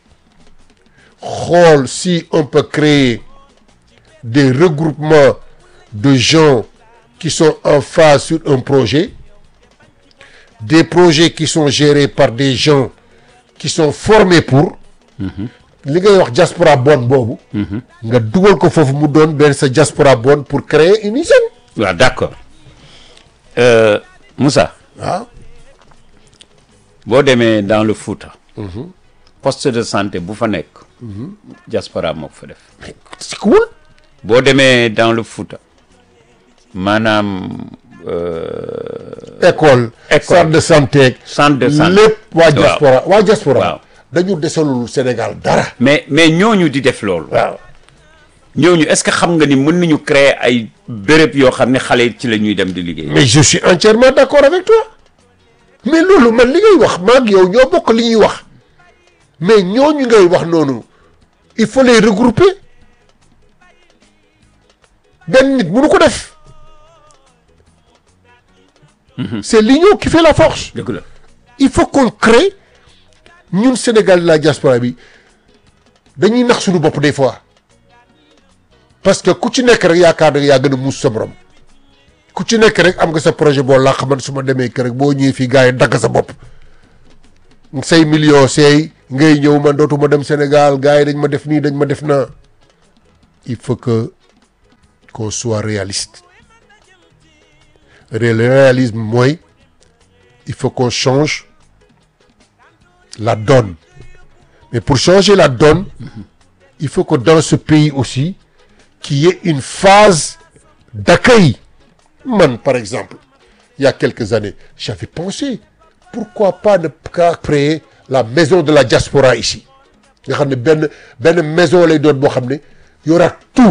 xool si on peut créer des regroupements de gens qui sont en phase sur un projet des projets qui sont gérés par des gens qui sont formés pour li ngay wax diaspora bonne boobu nga dugal ko foofu mu doon benn sa diaspora bonne pour créer une hygiène waaw d'accord Euh, Moussa waaw boo demee dans le Fouta poste de santé bu fa nekk diaspora moo ko fa def c'est cool boo demee dans le Fouta maanaam euh, école École. centre de santé centre de santé lépp waa Waaw. diaspora waa diaspora Waaw. dañu desalul Sénégal dara mais mais ñooñu di def loolu waaw ñooñu est-ce que xam nga ni mën nañu créer ay béréb yoo xam ne xale yi ci la ñuy dem di liggéey mais je suis entièrement d'accord avec toi mais loolu man li ngay wax maag yow ñoo bokk li ñuy wax mais ñooñu ngay wax noonu il faut les regrouper benn nit mënu ko def c'est l'union qui fait la force dëgg la il faut qu'on crée ñun Sénégal la diaspora bi dañuy nax suñu bopp des fois parce que ku ci nekk rek yaakaar na yaa gën a muus sa morom ku ci nekk rek am nga sa projet boo làq man su ma demee kër rek boo ñëwee fii gars yi dagg sa bopp say millions seey ngay ñëw man dootuma dem Sénégal gars yi dañ ma def nii dañ ma def naa il faut que qu'on soit réaliste le réalisme mooy il faut qu'on change la donne mais pour changer la donne il faut que dans ce pays aussi qu'il y ait une phase d'accueil man par exemple il y a quelques années j'avais pensé pourquoi pas ne pas créer la maison de la diaspora ici nga xam ne benn benn maison lay doon boo xam ne y aura tout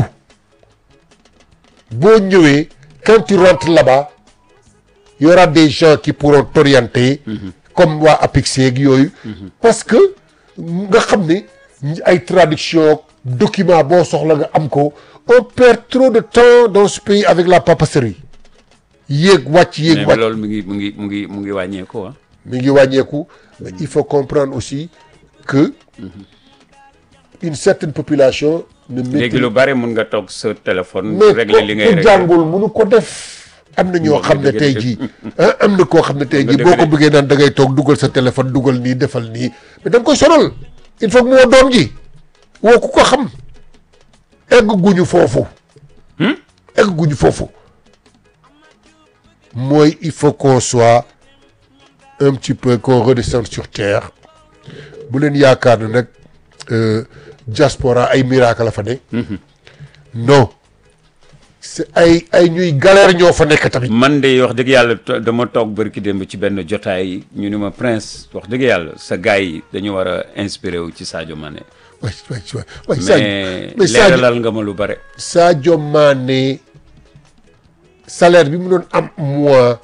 boo ñëwee quand tu rentres là-bas y aura des gens qui pourront t'orienter comme waa APIX yeeg yooyu parce que nga xam ne ay traduction document boo soxla nga am ko on perd trop de temps dans ce pays avec la papasserie yéeg wàcc yéeg mais wàcc loolu mi ngi mu ngi mu ngi mu ngi wàññeeku ah. mi ngi wàññeeku mais il faut comprendre aussi que une certaine population ne léegi maîtrise lu bari mun nga toog sa téléphone. mais régler li ngay ku régler jàngul mënu ko def am na ñoo xam ne dëgg tey dëgg. jii ah am na koo xam ne tey Nga jii dëgg boo ko de. bëggee naan da ngay toog dugal sa téléphone dugal nii defal nii mais da nga koy sonal il faut que moo doom ji woo ku ko xam egg guñu foofu egg guñu foofu mooy il faut qu'on soit un petit peu qu'on redescende sur terre bu leen yaakaar ne nag euh, diaspora ay miracle la fa ne non c'est ay ay ñuy galère ñoo fa nekk tamit man de wax dëgg yàlla to- dama toog bërki démb ci benn jotaay ñu ni ma prince wax dëgg yàlla sa gars yi dañu war a inspiré wu ci Sadio Mané. waay waay waay waay Sadio mais mais Sadio leeralal nga ma lu bare. Sadio Mané salaire bi mu doon am mois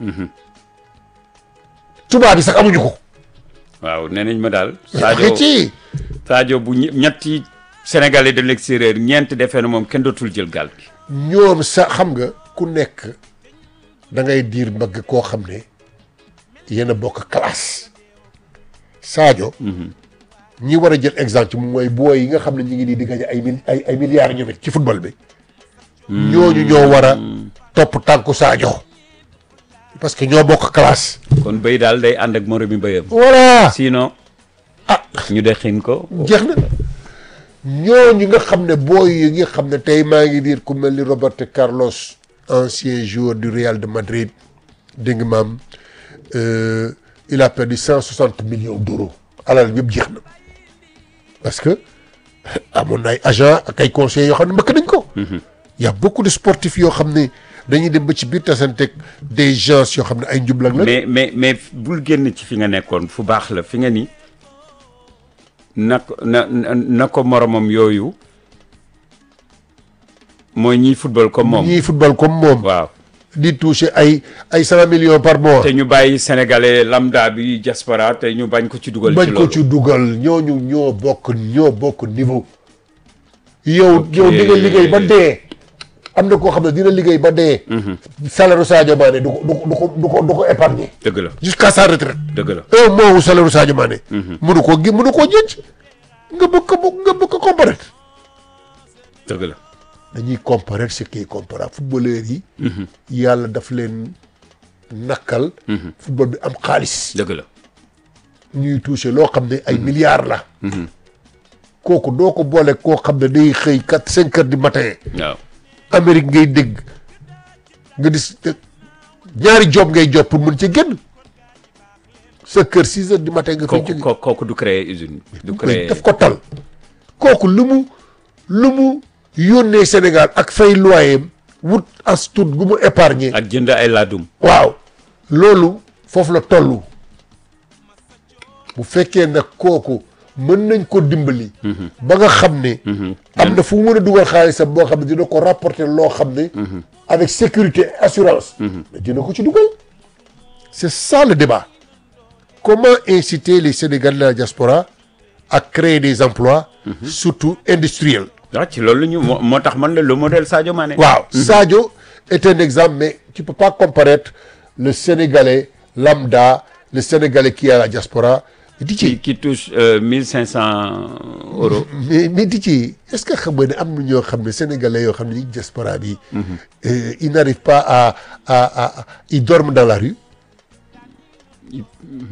tubaab bi sax amuñu ko waaw nee nañ ma daal. Sadio Sadio ci Sadio bu ñe- ñetti Sénégalais de l'extérieur ñeent defee na moom kenn dootul jël gaal bi. ñoom sa xam nga ku nekk da ngay diir mbagg koo xam ne yéen a bokk classe Sadio ñi war a jël exemple ci moom mooy booy yi nga xam ne ñu ngi nii di gañe ay mil ay ay milliards ñoom it ci football bi ñooñu ñoo war a topp tànku Sadio parce que ñoo bokk classe kon béy daal day ànd ak moromi béyam. voilà sinon ah ñu dexin ko. jeex na ñooñu nga xam ne booy yi nga xam ne tey maa ngi diir ku mel ni Roberto Carlos ancien joueur du Real de Madrid dégg nga maam euh, il a perdu cent soixante millions d'euros alal yëpp jeex na parce que amoon na ay agent ak ay conseillers yoo xam ne mbëkk nañ ko y a beaucoup de sportifs yoo xam ne dañuy dem ba ci biir tasanteeg des gens yoo xam ne ay njublang la mais mais mais bul génn ci fi nga nekkoon fu baax la fi nga ni na ko na na na ko moromam yooyu mooy ñiy football comme moom. ñii football comme moom waaw di toucher ay ay cent millions par mois te ñu bàyyi sénégalais lambda bi diaspora te ñu bañ ko ci dugal. bañ ci ko loolu ci dugal ñooñu ñoo bokk ñoo bokk niveau yow yow di nga liggéey ba dee am na koo xam ne dina liggéey ba dee salaire Sadio Mané du ko du ko du ko du ko du ko épargner dëgg la jusqu'à sa retraite dëgg la. un mois wu salaire Sadio Mané mënu koo gi mënu koo jënc nga bëgg ko nga bëgg ko comparer dëgg la. dañuy comparer ce qui est comparable footballeurs yi yàlla daf leen nakkal football bi am xaalis dëgg la. ñuy touché loo xam ne ay milliards la kooku doo ko boole koo xam ne day xëy quatre cinq heures du matin waaw Amérique ngay dégg nga dis ñaari job ngay job pour mën ci génn sa kër six heures du matin nga fay kooku jóge kooku kooku du créer usine. du mais créer daf ko tal kooku lu mu lu mu yónnee Sénégal ak fay loyer wut as tuut gu mu épargner ak jënd ay laadum. waaw loolu foofu la toll bu fekkee nag kooku mën nañ ko dimbali. ba nga xam ne. am na fu mu mën a dugal xaalisam boo xam ne dina ko rapporter loo xam ne. avec sécurité assurance. mais dina ko ci dugal. c'est ça le débat comment inciter les Sénégalais de la diaspora à créer des emplois. surtout industriels. waaw ci loolu ñu moo moo tax man la le modèle Sadio Mané. waaw Sadio est un exemple mais tu peux pas comparer le Sénégalais lambda le Sénégalais qui est à la diaspora di qui ci qui touche mille cinq cent euros. mais mais di ci est-ce que xam nga ne am na ñoo xam ne sénégalais yoo xam ne ñi diaspora bi euh, ils n'arrivent pas à à à à- ils dorment dans la rue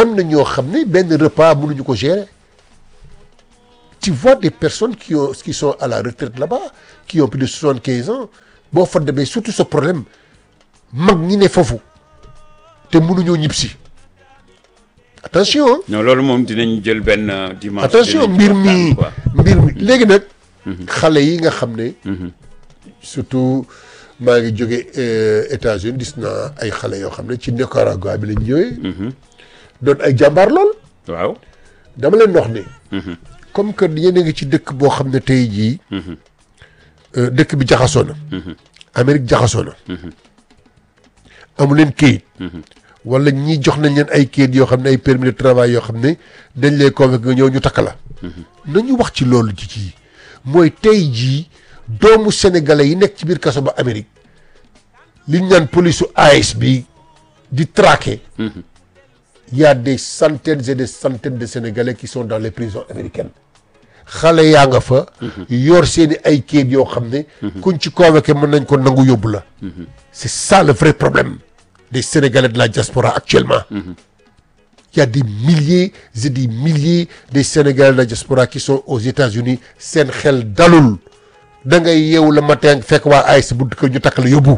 am na ñoo xam ne benn repas mënuñu ko gérer tu vois des personnes qui ont qui sont à la retraite là-bas qui ont plus de soixante quinze ans boo fa demee surtout ce problème mag ñi ne foofu te mënuñoo ñib si attention hein. non loolu moom dinañ jël benn euh, dimanche. attention dinañ mbir waxtaan, mi quoi. mbir mi léegi nag xale yi nga xam ne surtout maa ngi jóge euh, États-Unis gis naa ay xale yoo xam ne ci Nicaragua bi lañ ñëwee doon ay jàmbaar lool waaw. dama leen wax ne comme que yéen a ngi ci dëkk boo xam ne tey jii euh, dëkk bi jaxasoo na Amérique jaxasoo na amu leen kayit wala ñii jox nañ leen ay kayit yoo xam ne ay permis de travail yoo xam ne dañ lay convaincre nga ñëw ñu takk la nañu wax ci loolu ci ci mooy tey jii doomu sénégalais yi nekk ci biir kaso ba Amérique liñ naan police AS bi di traquer il y a des centaines et des centaines de sénégalais qui sont dans les prisons américaines xale yaa nga fa yor seeni ay kayit yoo xam ne kuñ ci convoqué mën nañ ko nangu yóbbu la c'est ça le vrai problème des sénégalais de la diaspora actuellement il y a des milliers et des milliers des sénégalais de la diaspora qui sont aux États-Unis seen xel dalul da ngay yeewu le matin fekk waa AIS bu ko ñu takk la yóbbu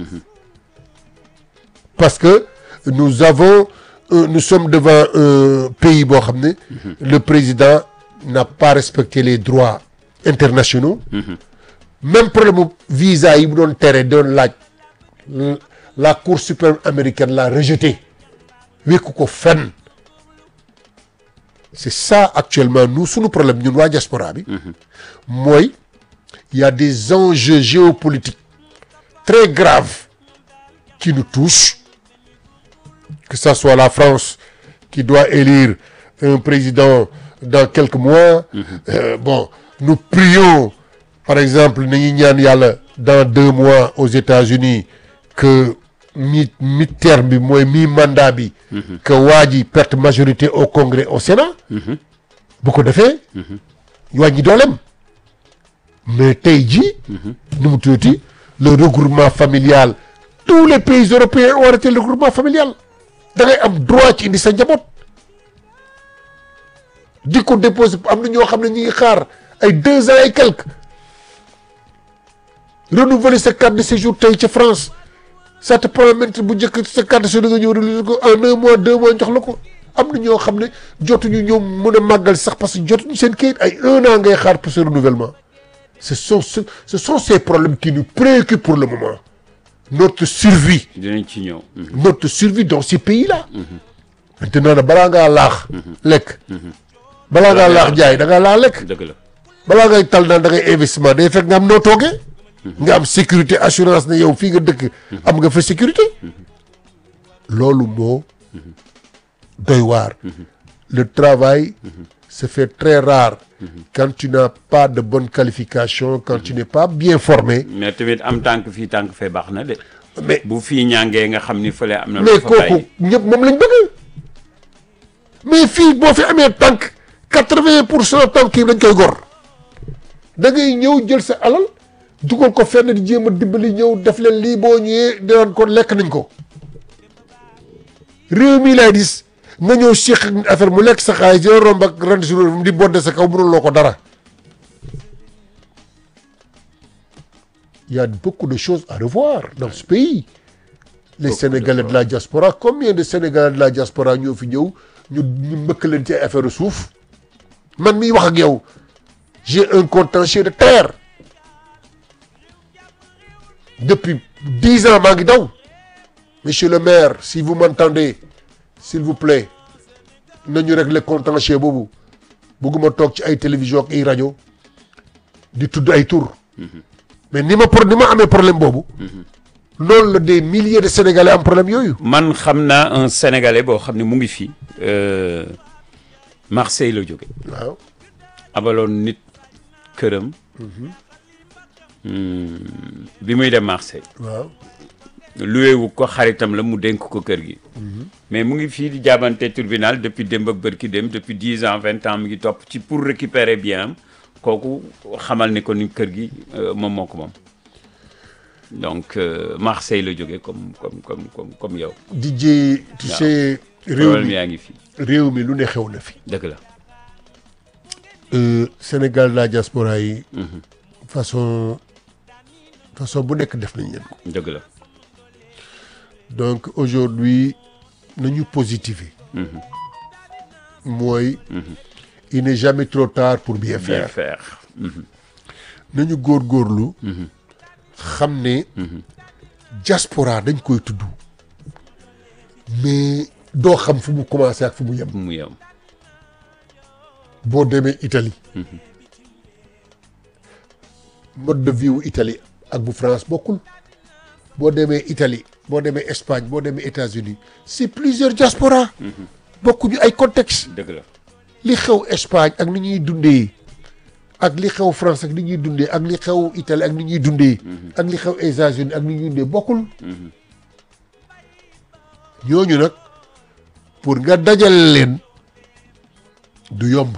parce que nous avons euh, nous sommes devant un pays boo xam ne le président n'a pas respecté les droits internationaux même problème mu visa yi mu doon tere doon laaj la cour suprême américaine l'a rejeté wékku ko fenn c'est ça actuellement nous suñu problème ñun waa diaspora bi mooy il y a des enjeux géopolitiques très graves qui nous touchent que ça soit la France qui doit élire un président dans quelques mois euh, bon nous prions par exemple nañu ñaan yàlla dans deux mois aux États-Unis que mi mi terme bi mooy mi mandat bi que waa ji perte majorité au Congrès au Sénat bu ko defee wàññi dooleem mais tey jii nu mu tuuti le regroupement familial tous les pays européens ont arrêté le regroupement familial da ngay am droit ci indi sa njaboot di ko déposer am na ñoo xam ne ñu ngi xaar ay deux ans et quelques renouveler sa carte de séjour tey ca France ça te prend maintenant bu njëkk sa carte de séjour nga ñëw renouveler ko en un mois deux mois jox la ko am na ñoo xam ne jotuñu ñoom mën a màggal sax parce que jotuñu seen kayit ay un an ngay xaar pour ce renouvellement ce sont ce, ce sont ces problèmes qui nous préoccupent pour le moment notre survie dinañ ci ñëw. notre survie dans ces pays-là maintenant nag balaa ngaa laax lekk balaa ngaa laax jaay da ngaa laa lekk dëgg la. balaa ngay tal naan da ngay investissement day fekk nga am noo toogee nga am sécurité assurance ne yow fii nga dëkk am nga fa sécurité loolu moo doy waar le travail se fait très rare quand tu n'as pas de bonne qualification quand tu n'es pas bien formé mais tamit am tànk fii tànk fee baax na de. mais bu fii ñàngee nga xam ni fële am na. lu mais fa kooku bàyyi. ñëpp moom lañ bëgg mais fii boo fi amee tànk quatre-vingt pour cent tànk yi dañ koy gor da ngay ñëw jël sa alal dugal ko fenn di jéem a dimbali ñëw def leen lii boo ñëwee dinaan ko lekk nañ ko réew mii laay gis nga ñëw séq ak affaire mu lekk sa xaalis dina romb ak rent sur di bodde sa kaw mënuloo ko dara il y a beaucoup de choses à revoir dans ce pays les Sénégalais de la diaspora combien de Sénégalais de la diaspora ñoo fi ñëw ñu ñu mbëkk leen ci ay affaire suuf man miy wax ak yow j'ai un contentieux de terre depuis dix ans maa ngi daw monsieur le maire si vous m'entendez s'il vous plaît nañu régler contentieux boobu bëgguma toog ci ay télévision ak ay rajo di tudd ay tur mais ni ma pro ni ma amee problème boobu loolu la des milliers de sénégalais am problème yooyu man xam naa un sénégalais boo xam ne mu ngi fii. euh, Marseille la jóge waaw abaloon nit këram. Hmm, bi muy dem Marseille. waaw luwe wu ko xaritam la mu dénk ko kër gi. mais mu ngi fii di jaabante tribunal depuis démb ak bërki dem depuis dix ans vingt ans mu ngi topp ci pour récupérer bien am kooku xamal ni ko ni kër gi euh, moom moo ko moom. donc euh, Marseille la jóge comme comme comme comme comme yow. DJ tu sais réew problème mi yaa ngi fi réew mi lu ne xew na fi dëgg la Euh, Sénégal la diaspora yi façon façon bu nekk def nañ leen ko dëgg la donc aujourd'hui nañu positiver mooy il n'est jamais trop tard pour bien bien faire faire nañu góorgóorlu xam ne diaspora dañ koy tudd mais doo xam fu mu commencé ak fu mu yem mu yem boo demee Italie mode de vie wu Italie ak bu France bokkul boo demee Italie boo demee Espagne boo demee États-Unis c'est plusieurs diaspora bokkuñu ay contexte dëgg la li xew Espagne ak ni ñuy dundee ak li xew France ak ni ñuy dundee ak li xew Italie ak ni ñuy dundee ak li xew États-Unis ak ni ñuy dundee bokkul ñooñu nag pour nga dajale leen du yomb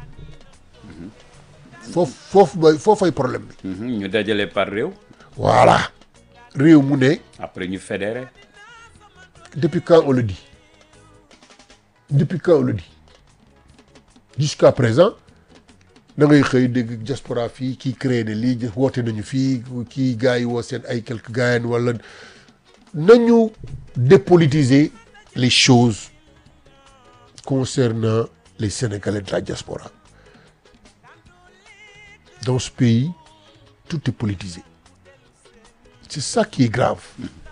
foofu foofu mooy foofay problème bi Mhm, ñu dajale par réew voilà réew mu ne après ñu fédéré depuis quand on le dit depuis quand on le dit jusqu'à présent da ngay xëy dégg diaspora fii kii créé ne lii woote nañu fii kii gars yi woo seen ay quelques gars wala nañu dépolitiser les choses concernant les Sénégalais de la diaspora dans ce pays tout est politisé c'est ça qui est grave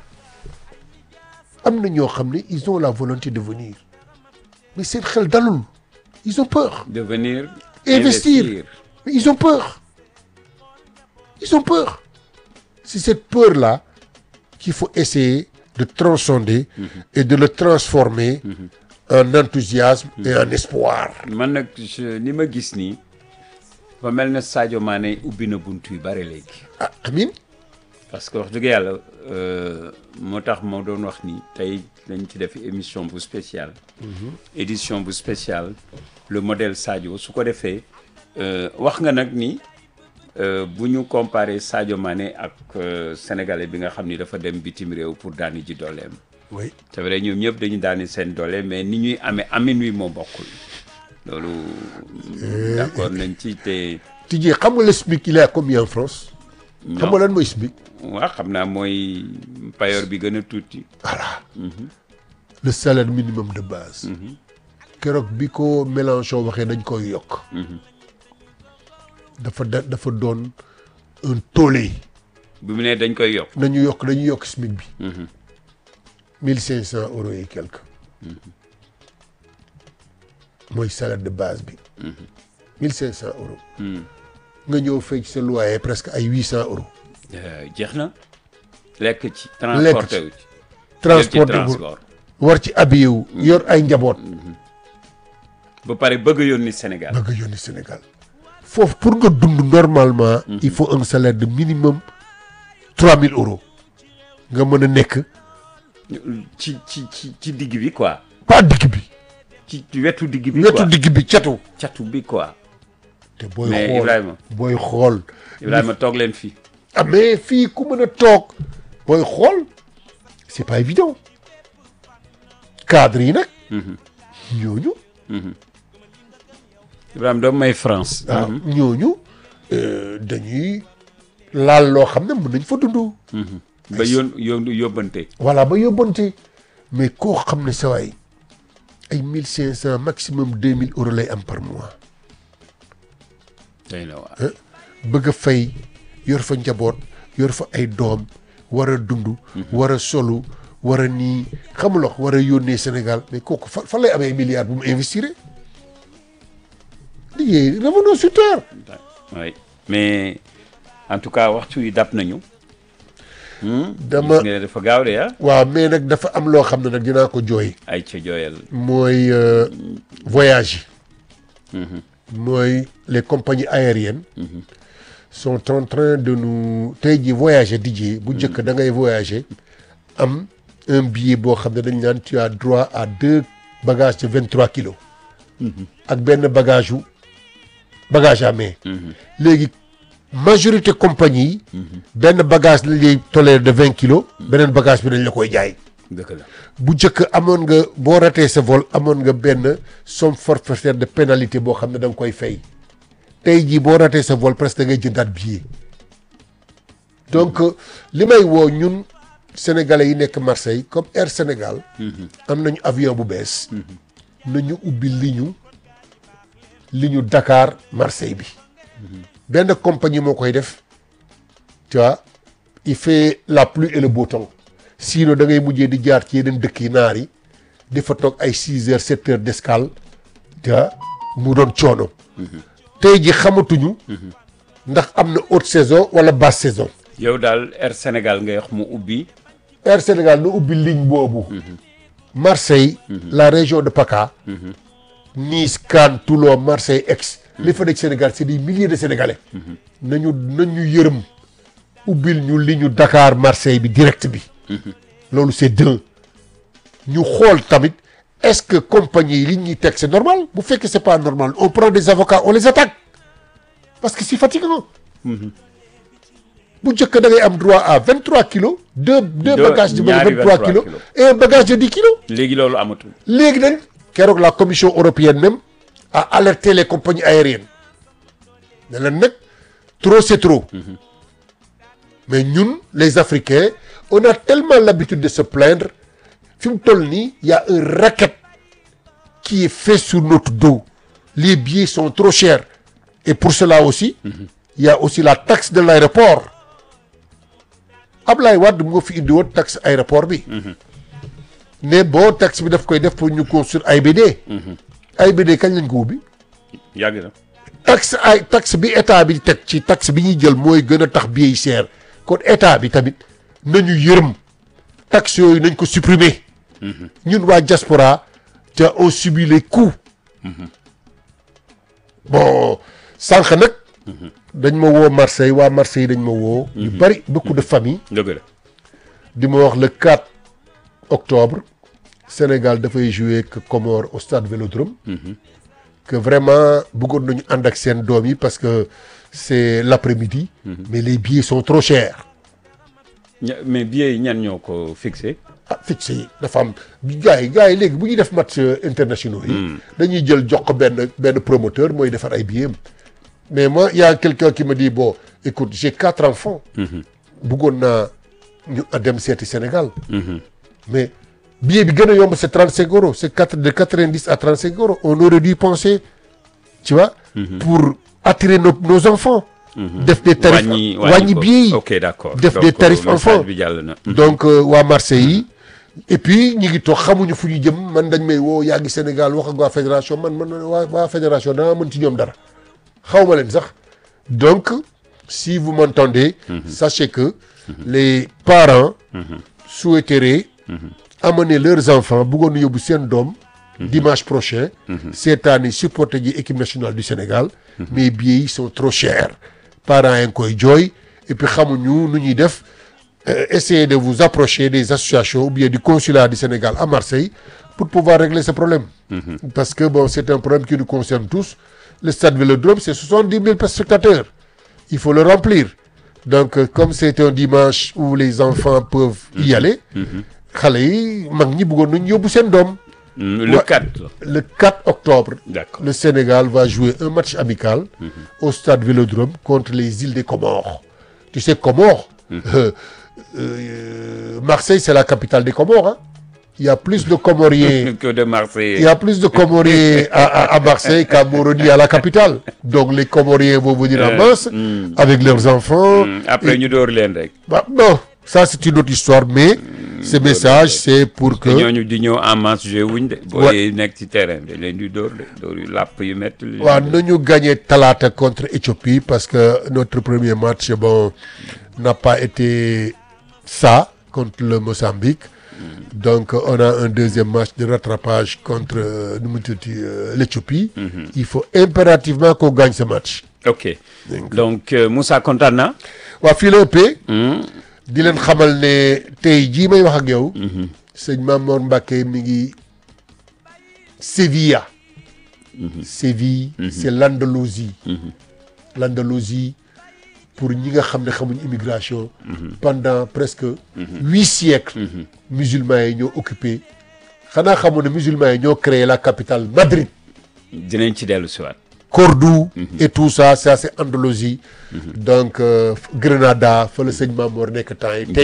am na ñoo xam ne ils ont la volonté de venir mais seen xel dalul ils ont peur de venir Investir. mais ils ont peur ils ont peur c'est cette peur là qu'il faut essayer de transcender et de le transformer en enthousiasme et en espoir man nag je- li ma gis nii ba mel na Sadio Mané ubbi na bunt yu bare léegi ah amin parce que wax dëgg yàlla euh, moo tax moo doon wax ni tey lañ ci def émission bu spéciale édition bu spéciale le modèle Sadio su ko defee euh, wax nga nag ni euh, bu ñu comparé Sadio Mané ak euh, sénégalais bi nga xam ni dafa dem bitim réew pour daani ji dooleem oui c'est vrai ñoom ñëpp dañu daani seen doole mais ni ñuy amee amin wi moo bokkul loolu d'accord nañ ci te Tijjee xam nga le SMIC il est à combien en France xam nga lan mooy SMIC waaw xam naa mooy payoor bi gën a tuuti voilà le salaire minimum de base keroog bi ko Mélenchon waxee dañ koy yokk dafa da dafa doon un tollé bi mu ne dañ koy yokk nañu yokk dañu yokk SMIC bi mille cinq cent euros et quelque mooy salaire de base bi mille cinq cent euros nga ñëw fay ci sa loyer presque ay huit cent euros Euh, jeex na lekk ci transporté wu ci transport jël ci transport war ci habillé wu yor ay njaboot ba pare bëgg a yónni Sénégal bëgg a yónni Sénégal foofu pour nga dund normalement il faut un salaire de minimum trois mille euros nga mën a nekk ci ci ci ci digg bi quoi pas digg bi ci wetu digg bi wetu quoi digg bi catu catu bi quoi te booy mais xool Ibrahima booy xool Ibrahima toog leen fii ah mais fii ku mën a toog booy xool c'est pas évident cadre yi nag ñooñu Ibrahima doomu may France waaw ñooñu euh, dañuy laal loo xam ne mën nañ fa dund ba yón yón yóbbante voilà ba yóbbante mais koo xam ne sa waay ay mille cinq cent maximum deux mille euros lay am par mois day na waa ah bëgg a fay yor fa njaboot yor fa ay doom war a dund war a solu war a nii xamuloo war a yónnee Sénégal mais kooku fa fan lay amee milliards bu mu investir liggéey revenons sur terre oui mais en tout cas waxtu yi dab nañu dama gis nga ne dafa gaaw de ah waaw mais nag dafa am loo xam ne nag dinaa ko jooy ay ca jooyal mooy euh, voyage yi mooy les compagnies aériennes sont en train de nous tey jii voyager dijee bu njëkk da ngay voyager am un billet boo xam ne dañ naan tu as droit à deux bagages de vingt trois kilos ak benn bagage wu bagage à main léegi majorité compagnie yi benn bagage lañ lay toléré de vingt kilos beneen bagage bi dañ la koy jaay dëgg la bu njëkk amoon nga boo ratee sa vol amoon nga benn somme forfaitaire de pénalité boo xam ne da nga koy fay tey jii boo ratee sa vol presque da ngay jëndaat billet donc li may woo ñun sénégalais yi nekk Marseille comme Air Sénégal am nañu avion bu bees nañu ubbi li ñu li ñu Dakar Marseille bi benn compagnie moo koy def tu vois il fait la pluie et le beau temps sinon da ngay mujjee di jaar ci yeneen dëkk yi naar yi di fa toog ay six heures sept heures d'escale tu vois mu doon coono tey ji xamatuñu ndax am na haute saison wala basse saison yow daal Air Sénégal ngay wax mu ubbi Air Sénégal na ubbi ligne boobu Marseille la région de PACA Nice Cannes Toulon Marseille Aix li fa nekk Sénégal c'est des milliers de Sénégalais nañu nañu yërëm ubbil ñu li ñu Dakar Marseille bi direct bi loolu c'est deux ñu xool tamit est-ce que compagnie yi li ñuy teg c'est normal bu fekkee c'est pas normal on prend des avocats on les attaque parce que c'est fatigant bu njëkk da ngay am droit à vingt trois kilos deux deux Deux- bagages de ñaari vingt trois 23 kilos kilos. et un bagage de dix kilos léegi loolu amatul léegi nag keroog la commission européenne même a alerté les compagnies aériennes ne leen nag trop c'est trop mais ñun les africains on a tellement l'habitude de se plaindre fi mu toll nii y a un racket qui est fait sur notre dos les billets sont trop chers et pour cela aussi il y a aussi la taxe de l'aéroport Ablaye Wade moo fi indi woon taxe aéroport bi ne bon taxe bi daf koy def pour ñu construire AIBD AIBD kañ lañ ko ubbi yàgg na taxe ay taxe bi état bi teg ci taxe bi ñuy jël mooy gën a tax billet yi cher kon état bi tamit nañu yërëm taxe yooyu nañ ko supprimer ñun waa diaspora te on subit les coûts bon sànq nag dañ ma woo Marseille waa Marseille dañ ma woo ñu bari beaucoup de familles dëgg la di ma wax le 4 octobre Sénégal dafay jouer que Comores au stade Vélodrome que vraiment bëggoon nañu ànd ak seen doom yi parce que c'est l'après-midi mais les billets sont trop chers ña- mais billets yi ñan ñoo ko fixé ah fixé yi dafa am gars yi gars yi léegi bu ñuy def match euh, internationaux yi dañuy jël jox ko benn benn promoteur mooy defar ay billets mais moi il y a quelqu'un qui me dit bon écoute j'ai quatre enfants bëggoon naa ñu dem seeti Sénégal mais billet bi gën a yomb c'est 35 euros c'est quatre de 90 à 35 euros on aurait dû penser tu vois pour attirer nos nos enfants def des tarifs wàññi wàññi ko. billets yi ok d'accord def Donc, des tarifs message enfants. bi jàll na donc euh, waa Marseille yi et puis ñi ngi toog xamuñu fu ñu jëm man dañ may woo yaa ngi Sénégal wax ak waa fédération man man waa waa fédération dama mën ci ñoom dara xaw ma leen sax donc si vous m'entendez sachez que les parents souhaiteraient amener leurs enfants bëggoon na yóbbu seen doom dimanche prochain cette année supporter ji équipe nationale du Sénégal mais billets yi sont trop chers parents yi ngi koy jooy et puis xamuñu nu ñuy def euh, essayez de vous approcher des associations ou bien du consulat du Sénégal à Marseille pour pouvoir régler ce problème. Parce que bon, c'est un problème qui nous concerne tous. Le stade Vélodrome, c'est 70 000 spectateurs. Il faut le remplir. Donc, euh, comme c'est un dimanche où les enfants peuvent y aller, xale yi mag ñi bëggoon nañu yóbbu seen doom. Mm, le Ouais. 4 la Le 4 octobre, d'accord le Sénégal va jouer un match amical au stade Vélodrome contre les îles des Comores. Tu sais, Comores, euh, euh, Marseille, c'est la capitale des Comores. hein. Il y a plus de Comoriens, que de Marseille il y a plus de Comoriens à, à- à Marseille qu'à Moroni à la capitale. Donc les Comoriens vont venir en Euh, masse mm. avec leurs enfants. Mm, après ñu door leen rek Bah, bon, ça c'est une autre histoire, mais ce message c'est pour te que ñooñu di ñëw en masse joué wuñ de boo Ouais. nekk ci terrain bi dañ leen di dóor de dóor yu làpp yu métti li waaw nañu gagné talaata contre Éthiopie parce que notre premier match bon n'a pas été ça contre le Mozambique donc on a un deuxième match de rattrapage contre euh, nu mu tuddati euh, l'Éthiopie il faut impérativement qu'on gagne ce match ok donc euh, Moussa kontaan na waa fii la ëppee Hmm. di leen xamal ne tey jii may wax ak yow sëñ Mamour Mbacké mi ngi Sévilla Séville c'est l'Andalousie l'Andalousie pour ñi nga xam ne xamuñ immigration pendant presque huit siècles musulmans yi ñoo occupé xanaa xamoon ne musulmans yi ñoo créé la capitale Madrid dinañ ci dellu siwaat Cordoue et tout ça ça c'est Andalousie donc euh, Grenada fa la sëñ Mamour nekk temps yi tey